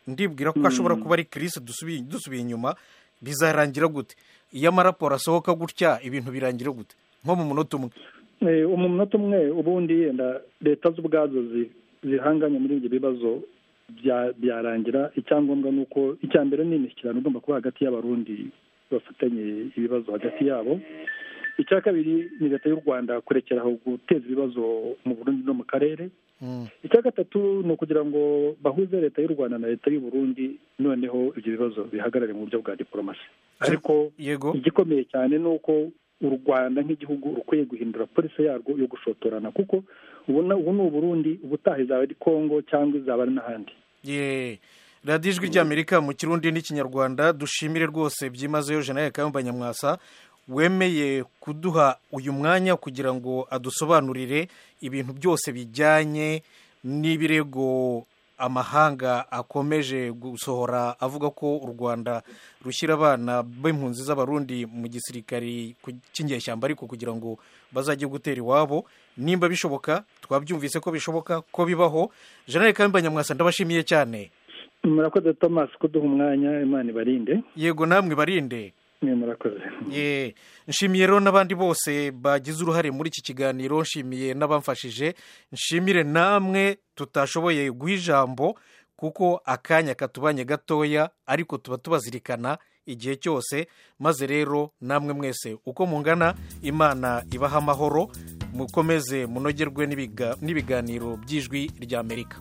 ndibwira ko ashobora kuba ari kirisi dusubiye inyuma bizarangira gute iyo amaraporo asohoka gutya ibintu birangira gute nko mu munota umwe mu munota umwe ubundi yenda leta z'ubwazo zihanganye muri ibyo bibazo byarangira icyangombwa ni uko icya mbere ni imishyikirano igomba kuba hagati y'abarundi bafatanye ibibazo hagati yabo icya kabiri ni leta y'u rwanda kurekera aho guteza ibibazo mu burundi no mu karere icya gatatu ni ukugira ngo bahuze leta y'u rwanda na leta y'u Burundi noneho ibyo bibazo bihagarare mu buryo bwa diporomasi ariko igikomeye cyane ni uko u rwanda nk'igihugu rukwiye guhindura polisi yarwo yo gushotorana kuko ubona ubu ni uburundi ubutaha izaba ari kongo cyangwa izaba ari n'ahandi radiyo ijwi ry'amerika mu kirundi n'ikinyarwanda dushimire rwose byimazeyo jenali kayumba nyamwasa wemeye kuduha uyu mwanya kugira ngo adusobanurire ibintu byose bijyanye n'ibirego amahanga akomeje gusohora avuga ko u rwanda rushyira abana b'impunzi z'abarundi mu gisirikari cy'inyeshyamba ariko kugira ngo bazajye gutera iwabo nimba bishoboka twabyumvise ko bishoboka ko bibaho jeanette kamba nyamwasa ndabashimiye cyane murakoze thomas kuduha umwanya imana ibarinde yego namwe barinde nshimiye rero n'abandi bose bagize uruhare muri iki kiganiro nshimiye n'abamfashije nshimire namwe tutashoboye guha ijambo kuko akanya katubanye gatoya ariko tuba tubazirikana igihe cyose maze rero namwe mwese uko mungana imana ibaha amahoro mukomeze munogerwe n'ibiganiro by'ijwi ry'amerika